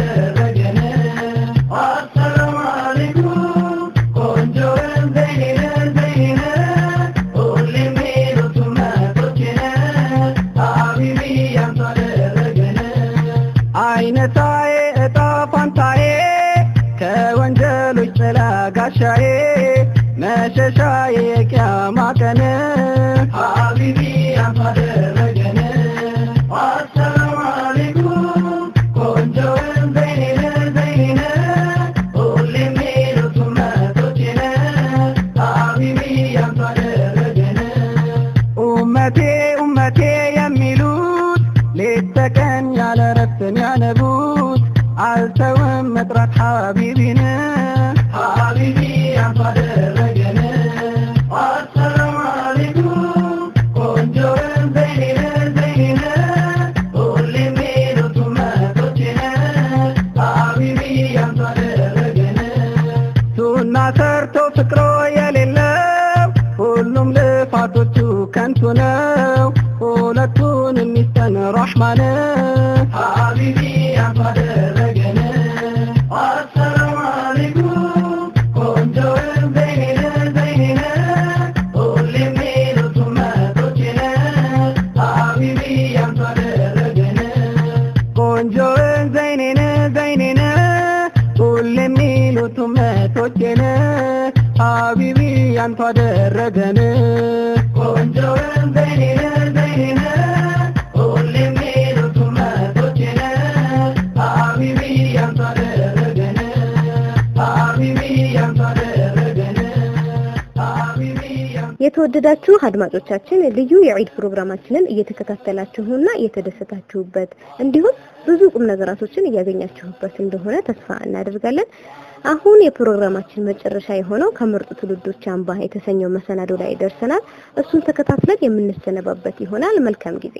K: ጋሻዬ መሸሻዬ የቂያማ ቀን ሀቢቢ አንተ አደረገን አሰላሙ አለይኩም ቆንጆውን ዘይኔን ዘይኔን ሁሌ የሚሉት ኡመቶቼን ሀቢቢ አንተ አደረገን ኡመቴ ኡመቴ የሚሉት ሌት ተቀን ያለ ረፍትን ያነቡት አልተውም መጥራት ሀቢቢን ሀቢቢ አንተ አደረገን አሰላሙ አለይኩም ቆንጆውን ዘይኔን ዘይኔን ሁሌ የሚሉት ኡመቶቼን ሀቢቢ አንተ አደረገን ሱና ሰርቶ ፍቅሮ የሌለው ሁሉም ልፋቶቹ ከንቱ ነው ሁለቱን የሚስተን ረሕማን ሀቢቢ አንተ አደረገን አሰላሙ አለይኩም ቆንጆውን ዘይኔን ዘይኔን ሁሌ የሚሉት ኡመቶቼን ሀቢቢ አንተ አደረገን ቆንጆውን ዘይኔን ዘይኔን ሁሌ የሚሉት ኡመቶቼን ሀቢቢ አንተ አደረገን ቆንጆውን ዘይኔን ዘይኔን ሁሌ የሚሉት ኡመቶቼን ሀቢቢ አንተ አደረገን ሀቢቢ አንተ አደረገን ሀቢቢ አንተ
D: የተወደዳችሁ አድማጮቻችን ልዩ የዒድ ፕሮግራማችንን እየተከታተላችሁና እየተደሰታችሁበት እንዲሁም ብዙ ቁም ነገራቶችን እያገኛችሁበት እንደሆነ ተስፋ እናደርጋለን። አሁን የፕሮግራማችን መጨረሻ የሆነው ከምርጡ ትውልዶች አምባ የተሰኘው መሰናዶ ላይ ደርሰናል። እሱን ተከታትለን የምንሰነባበት ይሆናል። መልካም ጊዜ።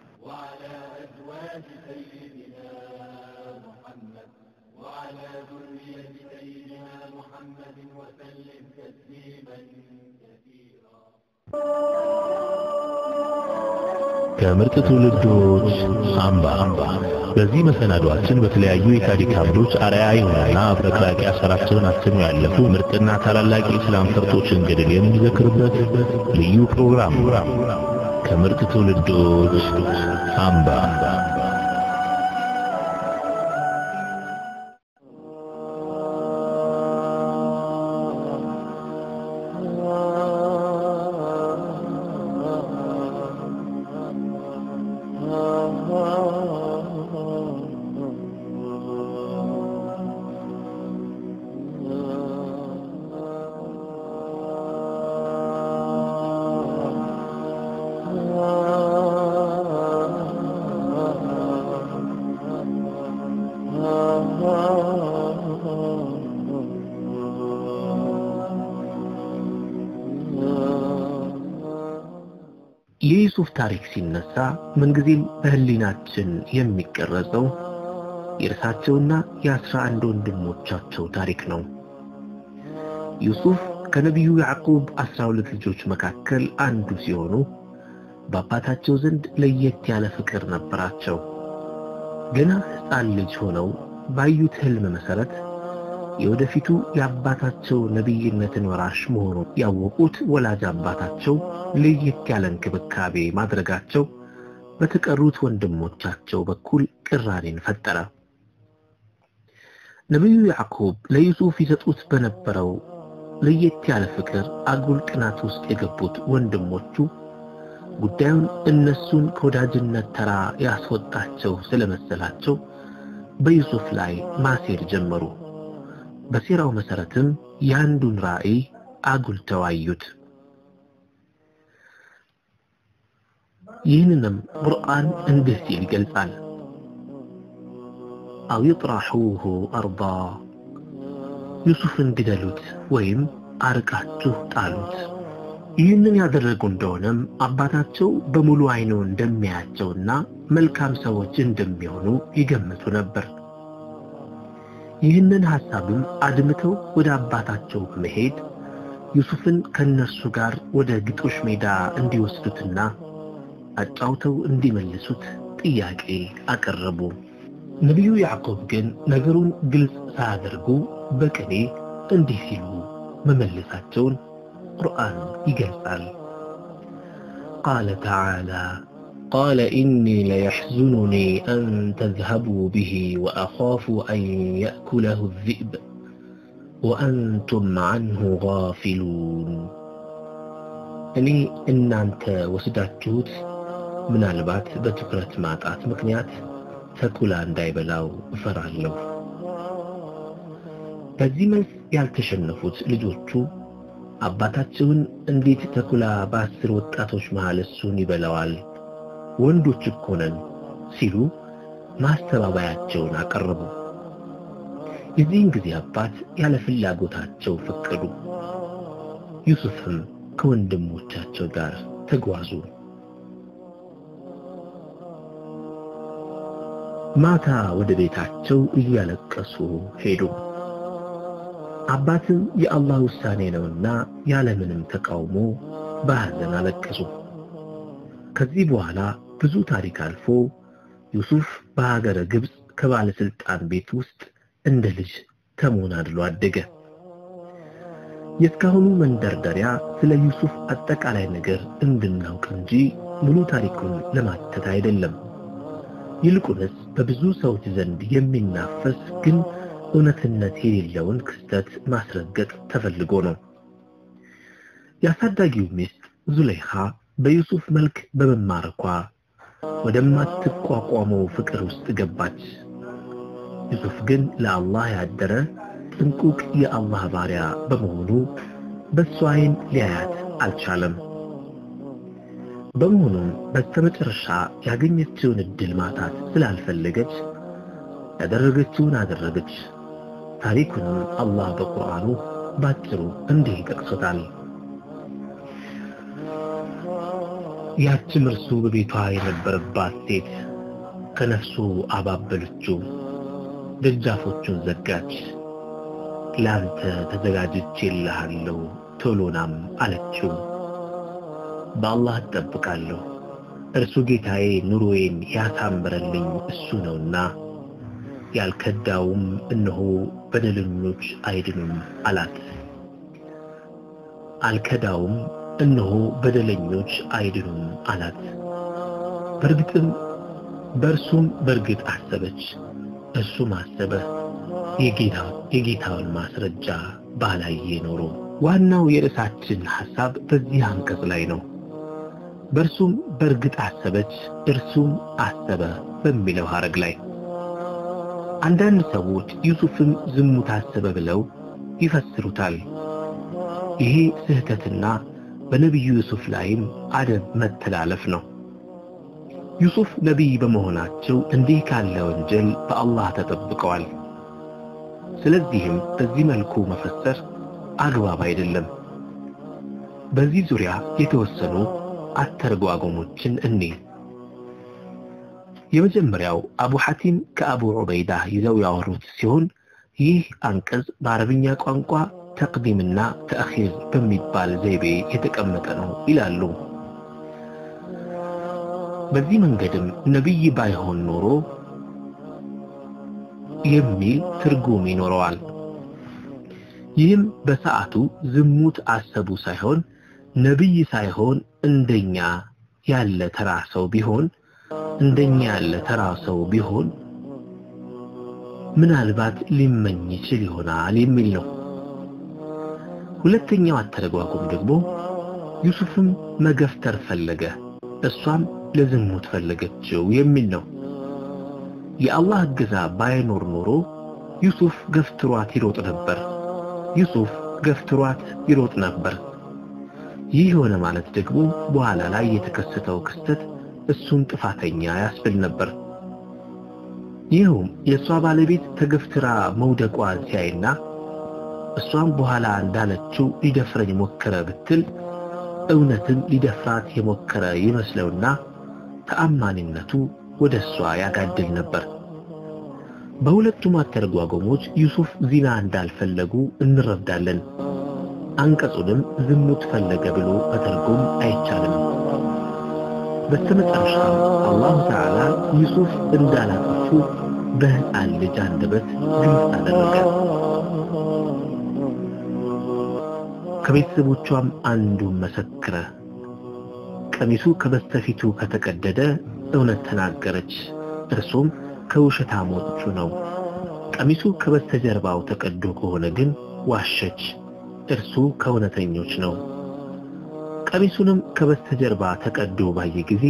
C: ከምርጥ ትውልዶች አምባ በዚህ መሰናዷችን በተለያዩ የታሪክ አምዶች አርአያ የሆነና አፍረቅራቂ አሻራቸውን አስነው ያለፉ ምርጥና ታላላቅ የእስላም ፈርጦችን ገድል የምንዘክርበት ልዩ ፕሮግራም ነው። ከምርጥ ትውልዶች አምባ የዩሱፍ ታሪክ ሲነሳ ምንጊዜም በህሊናችን የሚቀረጸው የእርሳቸውና የአስራ አንድ ወንድሞቻቸው ታሪክ ነው። ዩሱፍ ከነቢዩ ያዕቁብ አስራ ሁለት ልጆች መካከል አንዱ ሲሆኑ በአባታቸው ዘንድ ለየት ያለ ፍቅር ነበራቸው። ገና ሕፃን ልጅ ሆነው ባዩት ህልም መሰረት የወደፊቱ የአባታቸው ነቢይነትን ወራሽ መሆኑን ያወቁት ወላጅ አባታቸው ለየት ያለ እንክብካቤ ማድረጋቸው በተቀሩት ወንድሞቻቸው በኩል ቅራኔን ፈጠረ። ነቢዩ ያዕቁብ ለዩሱፍ ይሰጡት በነበረው ለየት ያለ ፍቅር አጉል ቅናት ውስጥ የገቡት ወንድሞቹ ጉዳዩን እነሱን ከወዳጅነት ተራ ያስወጣቸው ስለመሰላቸው በዩሱፍ ላይ ማሴር ጀመሩ። በሴራው መሰረትም የአንዱን ራእይ አጉልተው አዩት። ይህንንም ቁርአን እንዲህ ሲል ይገልጻል። አው ይጥራሑሁ አርዳ ዩሱፍን ግደሉት ወይም አርቃችሁ ጣሉት። ይህንን ያደረጉ እንደሆነም አባታቸው በሙሉ አይኑ እንደሚያያቸውና መልካም ሰዎች እንደሚሆኑ ይገምቱ ነበር። ይህንን ሐሳብም አድምተው ወደ አባታቸው በመሄድ ዩሱፍን ከነርሱ ጋር ወደ ግጦሽ ሜዳ እንዲወስዱትና አጫውተው እንዲመልሱት ጥያቄ አቀረቡ። ነቢዩ ያዕቆብ ግን ነገሩን ግልጽ ሳያደርጉ በቅኔ እንዲህ ሲሉ መመለሳቸውን ቁርአን ይገልጻል። ቃለ ተዓላ قال إني ليحزنني أن تذهبوا به وأخاف أن يأكله الذئب ወአንቱም ዐንሁ ጋፊሉን እኔ እናንተ ወስዳችሁት ምናልባት በትኩረት ማጣት ምክንያት ተኩላ እንዳይበላው እፈራለሁ። በዚህ መልስ ያልተሸነፉት ልጆቹ አባታቸውን እንዴት ተኩላ በአስር ወጣቶች መሃል እሱን ይበላዋል? ወንዶች እኮ ነን ሲሉ ማስተባበያቸውን አቀረቡ። የዚህን ጊዜ አባት ያለ ፍላጎታቸው ፈቀዱ። ዩሱፍም ከወንድሞቻቸው ጋር ተጓዙ። ማታ ወደ ቤታቸው እያለቀሱ ሄዱ። አባትም የአላህ ውሳኔ ነውና ያለምንም ተቃውሞ በሐዘን አለቀሱ። ከዚህ በኋላ ብዙ ታሪክ አልፎ ዩሱፍ በሀገረ ግብፅ ከባለስልጣን ቤት ውስጥ እንደ ልጅ ተሞናድሎ አደገ። የእስካሁኑ መንደርደሪያ ስለ ዩሱፍ አጠቃላይ ነገር እንድናውቅ እንጂ ሙሉ ታሪኩን ለማተት አይደለም። ይልቁንስ በብዙ ሰዎች ዘንድ የሚናፈስ ግን እውነትነት የሌለውን ክስተት ማስረገጥ ተፈልጎ ነው። የአሳዳጊው ሚስት ዙለይኻ በዩሱፍ መልክ በመማረኳ ወደማትቋቋመው ፍቅር ውስጥ ገባች። ዩሱፍ ግን ለአላህ ያደረ ጥንቁቅ የአላህ ባሪያ በመሆኑ በሷ ዓይን ሊያያት አልቻለም። በመሆኑም በስተመጨረሻ ያገኘችውን እድል ማጣት ስላልፈለገች ያደረገችውን አደረገች። ታሪኩንም አላህ በቁርአኑ ባጭሩ እንዲህ ጠቅሶታል። ያችም እርሱ በቤቷ የነበረባት ሴት ከነፍሱ አባበለችው፣ ደጃፎቹን ዘጋች። ለአንተ ተዘጋጅቼልሃለሁ ቶሎናም አለችው። በአላህ እጠብቃለሁ እርሱ ጌታዬ ኑሮዬን ያሳምረልኝ እሱ ነውና ያልከዳውም እነሆ በደለኞች አይድኑም አላት። አልከዳውም እነሆ በደለኞች አይድኑም አላት። በእርግጥም በእርሱም በእርግጥ አሰበች፣ እሱም አሰበ። የጌታውን ማስረጃ ባላየ ኖሮ። ዋናው የርዕሳችን ሐሳብ በዚህ አንቀጽ ላይ ነው። በእርሱም በእርግጥ አሰበች፣ እርሱም አሰበ በሚለው ሐረግ ላይ አንዳንድ ሰዎች ዩሱፍም ዝሙት አሰበ ብለው ይፈስሩታል። ይሄ ስህተትና በነቢዩ ዩሱፍ ላይም አደብ መተላለፍ ነው። ዩሱፍ ነቢይ በመሆናቸው እንዲህ ካለ ወንጀል በአላህ ተጠብቀዋል። ስለዚህም በዚህ መልኩ መፈሰር አግባብ አይደለም። በዚህ ዙሪያ የተወሰኑ አተረጓጎሞችን እኔ የመጀመሪያው አቡ ሐቲም ከአቡ ዑበይዳ ይዘው ያወሩት ሲሆን ይህ አንቀጽ በአረብኛ ቋንቋ ተቅዲምና ተአኺር በሚባል ዘይቤ የተቀመጠ ነው ይላሉ። በዚህ መንገድም ነቢይ ባይሆን ኖሮ የሚል ትርጉም ይኖረዋል። ይህም በሰዓቱ ዝሙት አሰቡ ሳይሆን ነቢይ ሳይሆን እንደኛ ያለ ተራ ሰው ቢሆን እንደኛ ያለ ተራ ሰው ቢሆን ምናልባት ሊመኝ ይችል ይሆናል የሚል ነው። ሁለተኛው አተረጓጎም ደግሞ ዩሱፍም መገፍተር ፈለገ፣ እሷም ለዝሙት ፈለገችው የሚል ነው። የአላህ እገዛ ባይኖር ኖሮ ዩሱፍ ገፍትሯት ይሮጥ ነበር። ዩሱፍ ገፍትሯት ይሮጥ ነበር። ይህ ሆነ ማለት ደግሞ በኋላ ላይ የተከሰተው ክስተት እሱን ጥፋተኛ ያስብል ነበር። ይህም የእሷ ባለቤት ተገፍትራ መውደቋን ሲያይና እሷም በኋላ እንዳለችው ሊደፍረኝ ሞከረ ብትል እውነትም ሊደፍራት የሞከረ ይመስለውና ተአማኒነቱ ወደ እሷ ያጋድል ነበር። በሁለቱም አተረጓጎሞች ዩሱፍ ዚና እንዳልፈለጉ እንረዳለን። አንቀጹንም ዝሙት ፈለገ ብሎ መተርጎም አይቻልም። በስተመጨረሻም አላሁ ተዓላ ዩሱፍ እንዳላጠፉ በሕፃን ልጅ አንደበት ግልጽ አደረገ። ከቤተሰቦቿም አንዱን መሰክረ። ቀሚሱ ከበስተፊቱ ከተቀደደ እውነት ተናገረች፣ እርሱም ከውሸታሞቹ ነው። ቀሚሱ ከበስተጀርባው ተቀዶ ከሆነ ግን ዋሸች፣ እርሱ ከእውነተኞች ነው። ቀሚሱንም ከበስተጀርባ ተቀዶ ባየ ጊዜ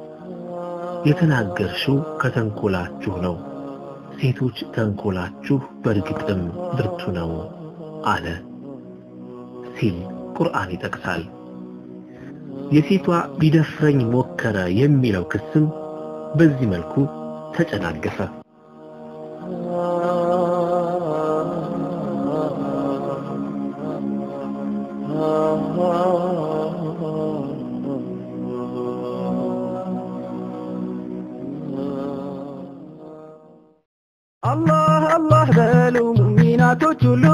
C: የተናገርሽው ከተንኮላችሁ ነው፣ ሴቶች ተንኮላችሁ በእርግጥም ብርቱ ነው አለ ሲል ቁርአን ይጠቅሳል። የሴቷ ቢደፍረኝ ሞከረ የሚለው ክስም በዚህ መልኩ ተጨናገፈ።
K: አላህ አላህ በሉ ሙሚናቶች ሁሉ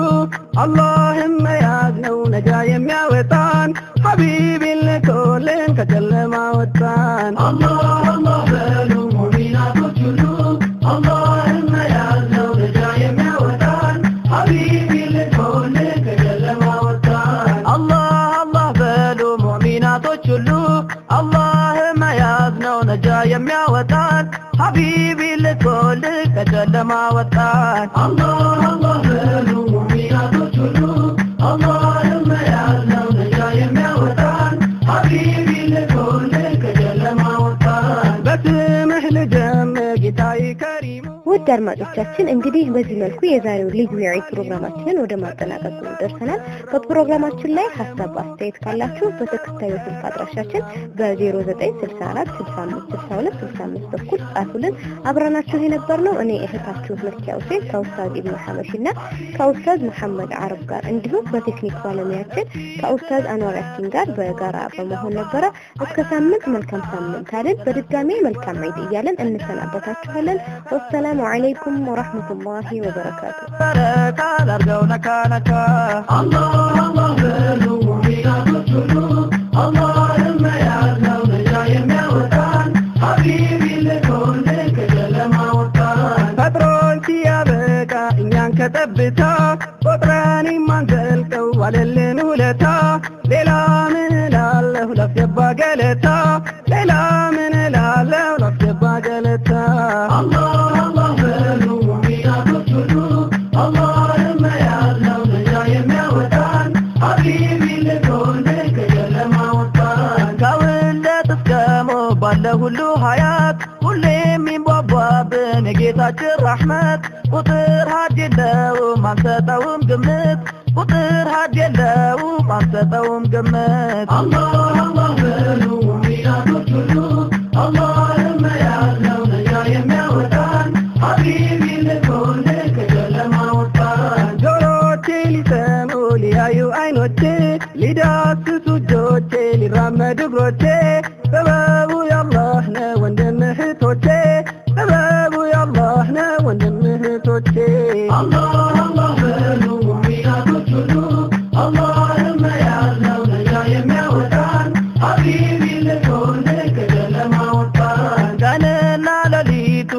K: አላህም መያዝ ነው ነጃ የሚያወጣን ሐቢብን ልኮልን ከጨለማ ወጣን አላህ አላህ በሉ ሙሚናቶች ሁሉ አላህም መያዝ ነው ነጃ የሚያወጣን ሐቢብን ልኮልን ከጨለማ ወጣን አላህ አላህ በሉ ሙሚናቶች ሁሉ አላህ መያዝ ነው ነጃ የሚያወጣን ሐቢቢ ልኮልህ ከጨለማ ወጣን አላህ አላህ በሉ ሙሚናቶች ሁሉ አላህ መያዝ ነው ነጃ የሚያወጣን ሐቢቢ ልኮልህ ከጨለማ ወጣን በስምህ ልጀምር ጌታዬ ከሪሙ
D: ውድ አድማጮቻችን እንግዲህ በዚህ መልኩ የዛሬው ልዩ የዒድ ፕሮግራማችንን ወደ ማጠናቀቁ ደርሰናል። በፕሮግራማችን ላይ ሀሳብ አስተያየት ካላችሁ በተከታዩ ስልክ አድራሻችን በ0964 65 62 65 በኩል ጻፉልን። አብረናችሁ የነበርነው እኔ እህታችሁ መኪያ ሁሴን ከኡስታዝ ኢብኑ ሐበሺ እና ከኡስታዝ መሐመድ አረብ ጋር እንዲሁም በቴክኒክ ባለሙያችን ከኡስታዝ አንዋር ያሲን ጋር በጋራ በመሆን ነበረ። እስከ ሳምንት መልካም ሳምንት አለን። በድጋሚ መልካም ዒድ እያለን እንሰናበታችኋለን። ወሰላሙ አለይኩም ወራህመቱላሂ ወበረካቱ።
K: በረካ ላርገው ነካ ነካ አላህ አላህ በሉ ሙሚናቶች ሁሉ አላህን መያዝ ነው ነጃ የሚያወጣን ሐቢቢ ልኮልን ከጨለማ ወጣን ፈጥሮን ሲያበቃ እኛን ከጠብታ ቆጥረን የማንዘልቀው ዋለልን ውለታ ሌላ ምን እላለሁ ላስገባ ገለታ ሌላ ምን እላለሁ ላስገባ ገለታ አላህ አላህ በሉ ሙሚናቶች ሁሉ አላህን መያዝ ነው ነጃ የሚያወጣን ሐቢቢ ልኮልን ከጨለማ ወጣን ከውልደት እስከ ሞት ባለ ሁሉ ሀያት ሁሌ የሚንቧቧብን የጌታችን ረሕመት ቁጥር ሀድ የለውም አንሰጠውም ግምት ቁጥር ሀድ የለውም አንሰጠውም ግምት አላህ አላህ በሉ ሙሚናቶች ሁሉ አላህን መያዝ ነው ነጃ የሚያወጣን ሐቢቢ ልኮልን ከጨለማ ወጣን ጆሮቼ ሊሰሙ ሊያዩ አይኖቼ ሊዳስሱ እጆቼ ሊራመዱ እግሮቼ ጥበቡ ያላህ ነው ወንድም እህቶቼ ጥበቡ ያላህ ነው ወንድም እህቶቼ አላህ አላህ በሉ ሙሚናቶች ሁሉ አላህን መያዝ ነው ነጃ የሚያወጣን ሐቢቢ ልኮልን ከጨለማ ወጣን ቀንና ሌሊቱ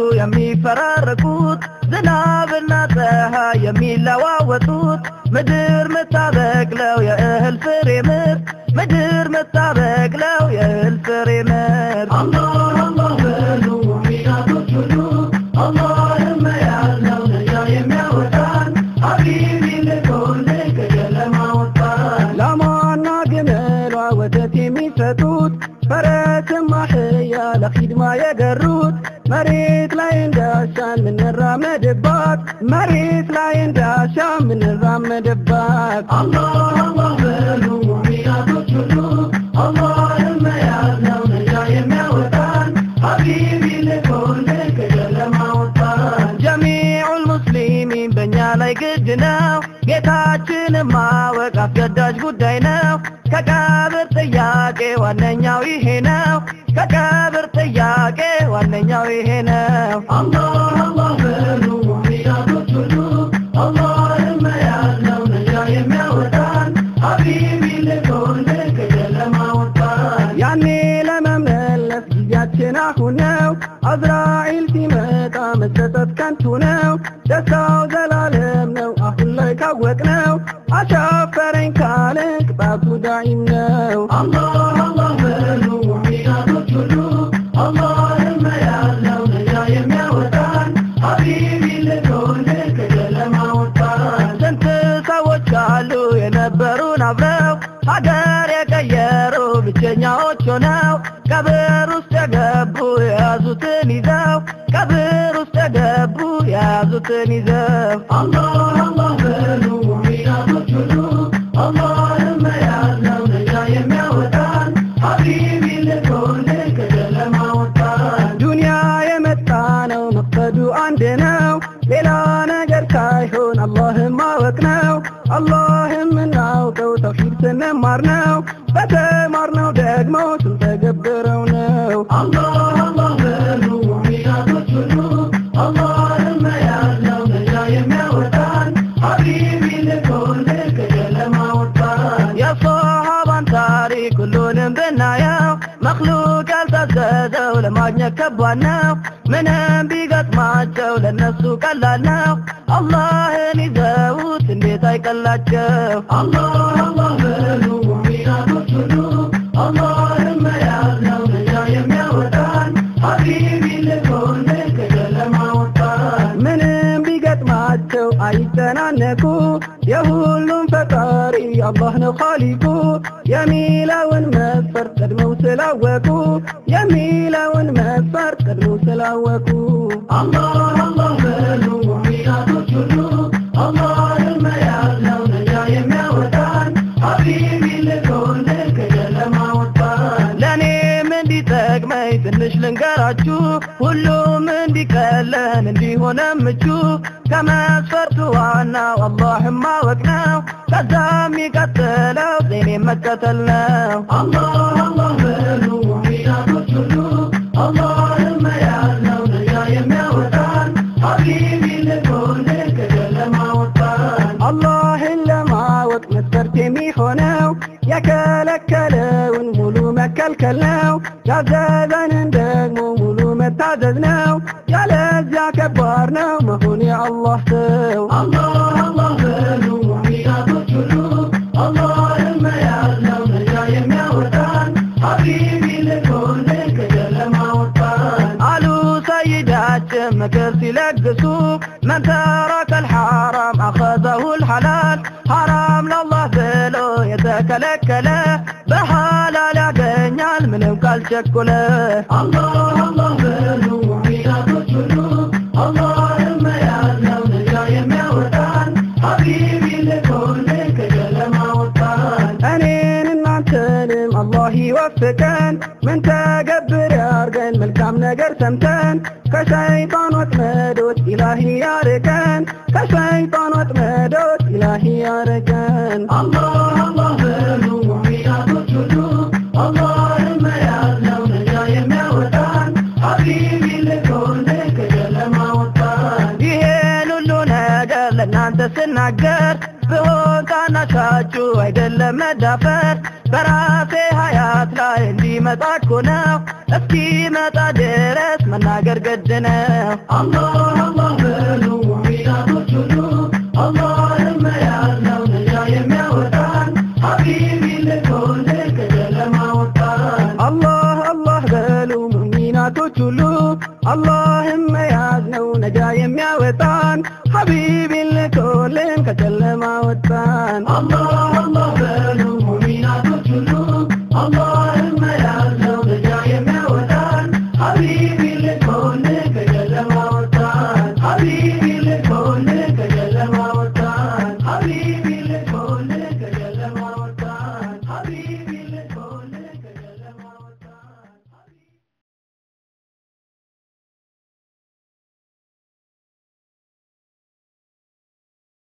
K: የሚፈራረቁት ዝናብና ፀሐይ የሚለዋወጡት ምድር ምታበቅለው የእህል ፍሬ ምርት ምድር ምታበቅለው የእህል ፍሬ ምርት አላህ አላህ በሉ ሙሚናቶች ሁሉ አላህን መያዝ ነው ነጃ የሚያወጣን ሐቢቢ ልኮልን ከጨለማ ወጣን ላሟና ግመሏ ወተት የሚሰጡት ፈረስም አህያ ለኺድማ የገሩት መሬት ላይ እንዳሻን ምንራመድባት መሬት ላይ እንዳሻን ምንራመድባት አላህ አላህ በሉ ሙሚናቶች ሁሉ አላህን መያዝ ነው ነጃ የሚያወጣን ሐቢቢ ልኮልን ከጨለማ ወጣን ጀሚዑል ሙስሊሚን በእኛ ላይ ግድ ነው ጌታችንን ማወቅ አስገዳጅ ጉዳይ ነው ከቀብር ጥያቄ ዋነኛው ይሄ ነው ከቀብር ጥያቄ ዋነኛው ይሄ ነው አላህ አላህ በሉ ሙሚናቶች ሁሉ አላህን መያዝ ነው ነጃ የሚያወጣን ሐቢቢ ልኮልን ከጨለማ ወጣን ያኔ ለመመለስ ጊዜያችን አሁን ነው አዝራኢል ሲመጣ መሰጠት ከንቱ ነው ደስታው ዘላለም ነው አሁን ላይ ካወቅነው አሻፈረኝ ካልን ቅጣቱ ዳኢም ነው አላህ አላህ በሉ ሙሚናቶች ሁሉ አላህን መያዝ ነው ነጃ የሚያወጣን ሐቢቢ ልኮልን ከጨለማ ወጣን ስንት ሰዎች ልባቸው ነው ቀብር ውስጥ የገቡ የያዙትን ይዘው ቀብር ውስጥ የገቡ የያዙትን ይዘው አላህ አላህ በሉ ሙሚናቶች ሁሉ አላህን መያዝ ነው ነጃ የሚያወጣን ሀቢቢ ልኮልን ከጨለማ ወጣን ዱንያ የመጣ ነው መቅሰዱ አንድ ነው ሌላ ነገር ሳይሆን አላህን ማወቅ ነው አላህን የምናውቀው ተውሂድ ስንማር ነው በተማርነው ደግሞ ስንተገብረው ነው አላህ አላህ በሉ ሙሚናቶች ሁሉ አላህን መያዝ ነው ነጃ የሚያወጣን ሀቢቢ ልኮልን ከጨለማ ወጣን የሰሃባን ታሪክ ሁሉንም ብናየው መክሉቅ ያልታዘዘው ለማግኘት ከባድ ነው ምንም ቢገጥማቸው ለነሱ ቀላል ነው አላህን ይዘውት እንዴት አይቀላቸው አላህ አላህ በሉ ሙሚናቶች ሁሉ አላህን መያዝ ነው ነጃ የሚያወጣን ሀቢቢ ልኮልን ከጨለማ ወጣን ምንም ቢገጥማቸው አይጨናነቁ የሁሉም ፈጣሪ አላህ ነው ኻሊቁ የሚለውን መስፈርት ቀድመው ስላወቁ የሚለውን መስፈርት ቀድመው ስላወቁ አላህ አላህ በሉ ሙሚናቶች ሁሉ አላህን መያዝ ነው ነጃ የሚያወጣን ሀቢቢ ልኮልን ከጨለማ ወጣን ለእኔም እንዲጠቅመኝ ትንሽ ልንገራችሁ ሁሉም እንዲቀለን እንዲሆነ ምቹ ከመስፈርቱ ዋናው አላህን ማወቅ ነው ከዛ የሚቀጥለው ዜኔ መከተል ነው አላህ አላህ በሉ ሙሚናቶች ሁሉ አላህን መያዝ ነው ነጃ የሚያወጣን ሀቢቢ ልኮልን ከጨለማ ወጣን አላህን ለማወቅ መስፈርት የሚሆነው የከለከለውን ሙሉ መከልከል ነው ያዘዘንን ደግሞ ሙሉ መታዘዝ ነው ያለዚያ ከባድ ነው መሆን የአላህ ሰው አላህ አላህ በሉ ሙሚናቶች ሁሉ አላህን መያዝ ነው ነጃ የሚያወጣን ሀቢቢ ልኮልን ከጨለማ ወጣን አሉ ሰይዳችን ምክር ሲለግሱ መን ተረከ الحرام أخذه الحلال حرام لله ብሎ የተከለከለ በሐላል ያገኛል ምንም ካልቸኮለ አላህ አላህ በሉ ሙሚናቶች ሁሉ አላህን መያዝ ነው ነጃ የሚያወጣን ሀቢቢ ልኮልን ከጨለማ ወጣን እኔን እናንተንም አላህ ይወፍቀን ምን ተገብር ያርገን መልካም ነገር ሰምተን ከሸይጣን ወጥመዶች ኢላሂ ያርቀን ከሸይጣን ወጥመዶች ኢላሂ ያርቀን አላህ አላህ በሉ ሙሚናቶች ሁሉ አላህን መያዝ ነው ነጃ የሚያወጣን ሀቢቢ ልኮልን ከጨለማ ወጣን ይሄን ሁሉ ነገር ለእናንተ ስናገር ብሆን ታናሻችሁ አይደለም መዳፈር በራሴ ሀያት ላይ እንዲመጣ እኮ ነው እስኪመጣ ድረስ መናገር ግድ ነው አላህ አላህ በሉ ሙሚናቶች ሁሉ አላህን መያዝ ነው ነጃ የሚያወጣን ሀቢቢ ልኮልን ከጨለማ ወጣን አላህ አላህ በሉ ሙሚናቶች ሁሉ አላህን መያዝ ነው ነጃ የሚያወጣን ሀቢቢ ልኮልን ከጨለማ ወጣን አላህ አላህ